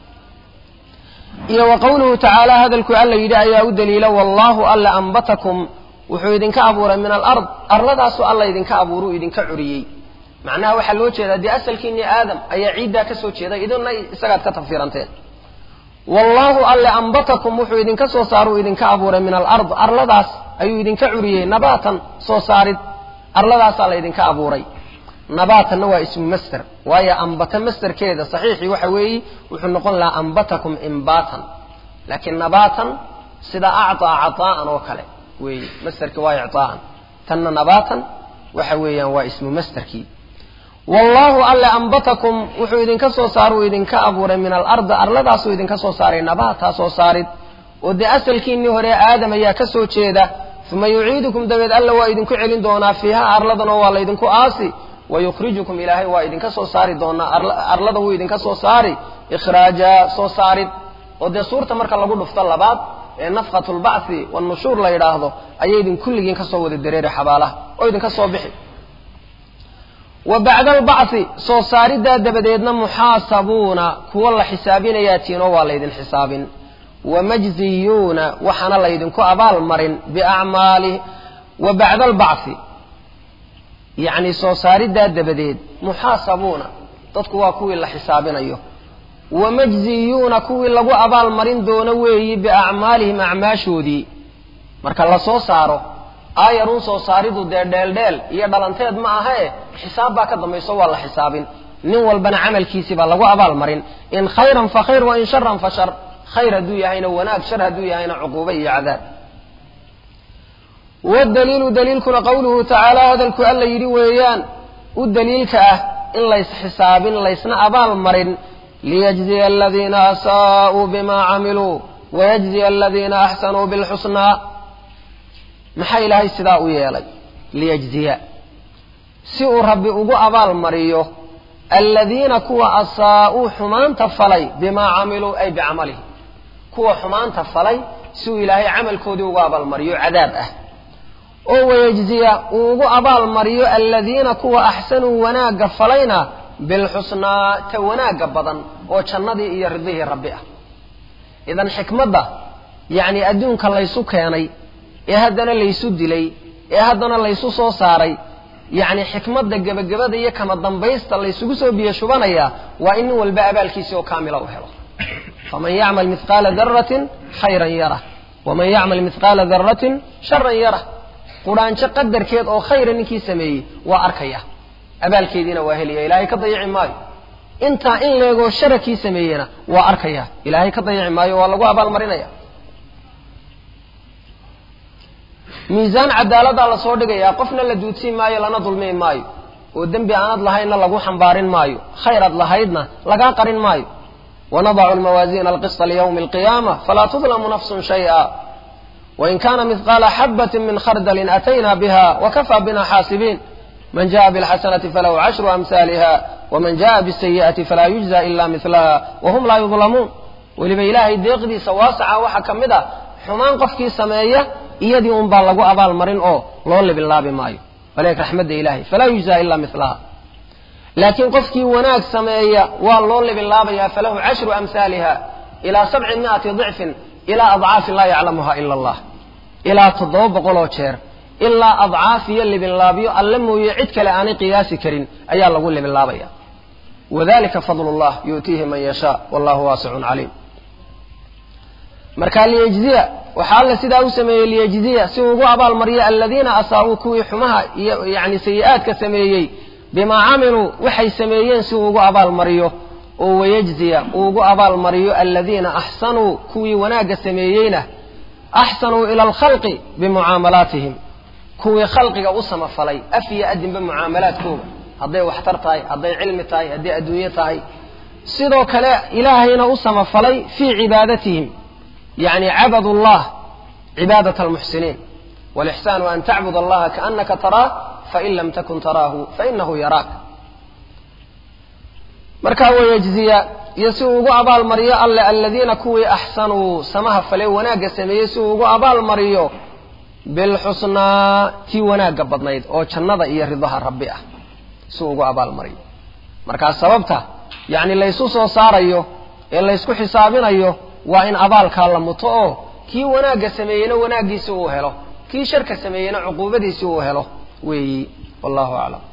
iyo wa qowluhu tacaala hadalku alla yidhi ayaa u daliila wallaahu alla ambatakum wuxuu idinka abuuray min alard arladaasu alla idinka abuuruu idinka curiyey macnaha waxaa loo jeedaa dee asalkiinii aadam ayaa ciiddaa ka soo jeeday idinna isagaad ka tafsiiranteen wallaahu alle ambatakum wuxuu idinka soo saaruu idinka abuuray min alard arladaas ayuu idinka curiyey nabaatan soo saarid arladaasaa la idinka abuuray nabaatanna waa ismu master waayo ambata masterkeeda saxiixii waxa weeye wuxuu noqon lahaa ambatakum imbatan laakiin nabaatan sida acطaa caطaa'an oo kale weeye masterki waa icطaa'an tanna nabaatan waxa weeyaan waa ismu masterkii wallaahu alle ambatakum wuxuu idinka soo saaruu idinka abuuray min alardi arladaasuu idinka soo saaray nabaataa soo saarid oo dee asalkiinii hore aadam ayaa ka soo jeeda uma yuciidukum dabeed alla waa idinku celin doonaa fiiha arladanoo waa laydinku aasi wayukhrijukum ilaahay waa idinka soo saari doonaa arlada wuu idinka soo saari ikhraaja soo saarid oo dee suurta marka lagu dhufto labaad ee nafkatu lbacthi wanushuur la yidhaahdo ayay idin kulligiin ka soo wada dareeri xabaalaha oo idinka soo bixi wa bacda albacthi soo saariddaa dabadeedna muxaasabuuna kuwo la xisaabinayaa tiinoo waa laydin xisaabin wamajziyuuna waxaana laydinku abaal marin biacmaali wa bacda albacthi yacni soo saariddaa dabadeed muxaasabuuna dadku waa kuwii la xisaabinayo wamajziyuuna kuwii lagu abaal marin doono weeyi biacmaalihim acmaashoodii marka la soo saaro aayarun soo saaridu dee dheeldheel iyo dhalanteed ma ahee xisaab baa ka dambayso waa la xisaabin nin walbana camalkiisii baa lagu abaal marin in khayran fa khayr wa in sharan fa shar khayr hadduu yahayna wanaag shar hadduu yahayna cuquubo iyo cadaab wadaliilu daliilkuna qowluhu tacaala hadalku alla yidhi weeyaan u daliilka ah in lays xisaabin laysna abaal marin liyajziya aladiina asaa'uu bima camiluu wayajziya aladiina axsanuu bilxusnaa maxaa ilaahay sidaa u yeelay liyajziya si uu rabbi ugu abaal mariyo aladiina kuwa asaa'uu xumaanta falay bimaa camiluu ay bicamalihi kuwa xumaanta falay si uu ilaahay camalkoodii ugu abaalmariyo cadaab ah oo wayajziya uu ugu abaal mariyo aladiina kuwa axsanuu wanaagga falayna bilxusnaa ta wanaagga badan oo jannadii iyo ridihii rabbi ah idan xikmadda yacni adduunka laysu keenay ee haddana laysu dilay ee haddana laysu soo saaray yacni xikmadda gebagabada iyo kama dambaysta laysugu soo biyo shubanayaa waa in nin walba abaalkiisi oo kaamila u helo faman yacmal mithqaala daratin khayran yarah waman yacmal mithqaala daratin sharan yarah qudhaanjo qadarkeed oo khayra ninkii sameeyey waa arkaya abaalkeediina waa helaya ilaahay ka dayici maayo intaa in leegoo sharakii sameeyena waa arkaya ilaahay ka dayici maayo waa lagu abaalmarinaya miisaan cadaaladdaa lasoo dhigayaa qofna la duudsiin maayo lana dulmiin maayo oo dembi aanad lahaydna lagu xambaarin maayo khayraad lahaydna lagaa qarin maayo wanadacu lmawaasiina alqisطa liyawmi alqiyaama falaa tudlamu nafsun shayئa wain kana mihqaala xabati min khardalin atayna biha wakafaa bina xaasibiin man jaءa bاlxasanati falahu cashru amhaaliha waman jaءa bالsayi'ati falaa yujza ila milaha wahum laa yudlamuun weliba ilaahay deeqdiisa waasaca waxaa ka mid a xumaan qofkii sameeya iyadii un baa lagu abaal marin oo loo libinlaabi maayo waleek raxmadda ilahay falaa yujza ila milaha laakiin qofkii wanaag sameeya waa loo libinlaabayaa falahu cashru amhaaliha ilaa sabci miati dicfin ilaa adcaafi laa yaclamuha ila allah ilaa toddoba boqoloo jeer ilaa adcaaf iyo libinlaabyo alle mooye cid kale aanay qiyaasi karin ayaa lagu libinlaabaya wadalika fadl llah yu'tiihi man yashaa wallahu waasicun caliim marka liyejziya waxaa alle sidaa u sameeyey liyejziya si uu ugu abaalmariyo aladiina asaabuu kuwii xumaha iyo yani sayi-aadka sameeyey bimaa camiluu waxay sameeyeen si uu ugu abaalmariyo oo wayejziya uu ugu abaalmariyo aladiina axsanuu kuwii wanaagga sameeyeyna axsanuu ila alkhalqi bimucaamalaatihim kuwii khalqiga u samafalay af iyo adinba mucaamalaadkooda hadday waxtar tahay hadday cilmi tahay hadday adduunye tahay sidoo kale ilaahayna u samafalay fii cibaadatihim yani cabadu llah cibaadat almuxsiniin walixsaanu an tacbud allaha kaanaka taraah fain lam takun taraahu fainahu yaraak markaa wayejziya iyo si uu ugu abaalmariyo alle aladiina kuwii axsanuu samaha fale wanaagga sameeyey si uu ugu abaalmariyo bilxusnaa tii wanaagga badnayd oo jannada iyo ridaha rabbi ah si uu ugu abaalmariyo markaa sababta yacni laysu soo saarayo ee laysku xisaabinayo waa in abaalkaa la muto oo kii wanaagga sameeyeyna wanaaggiisi uu helo kii sharka sameeyeyna cuquubadiisi uu helo weeyi wallahu aclam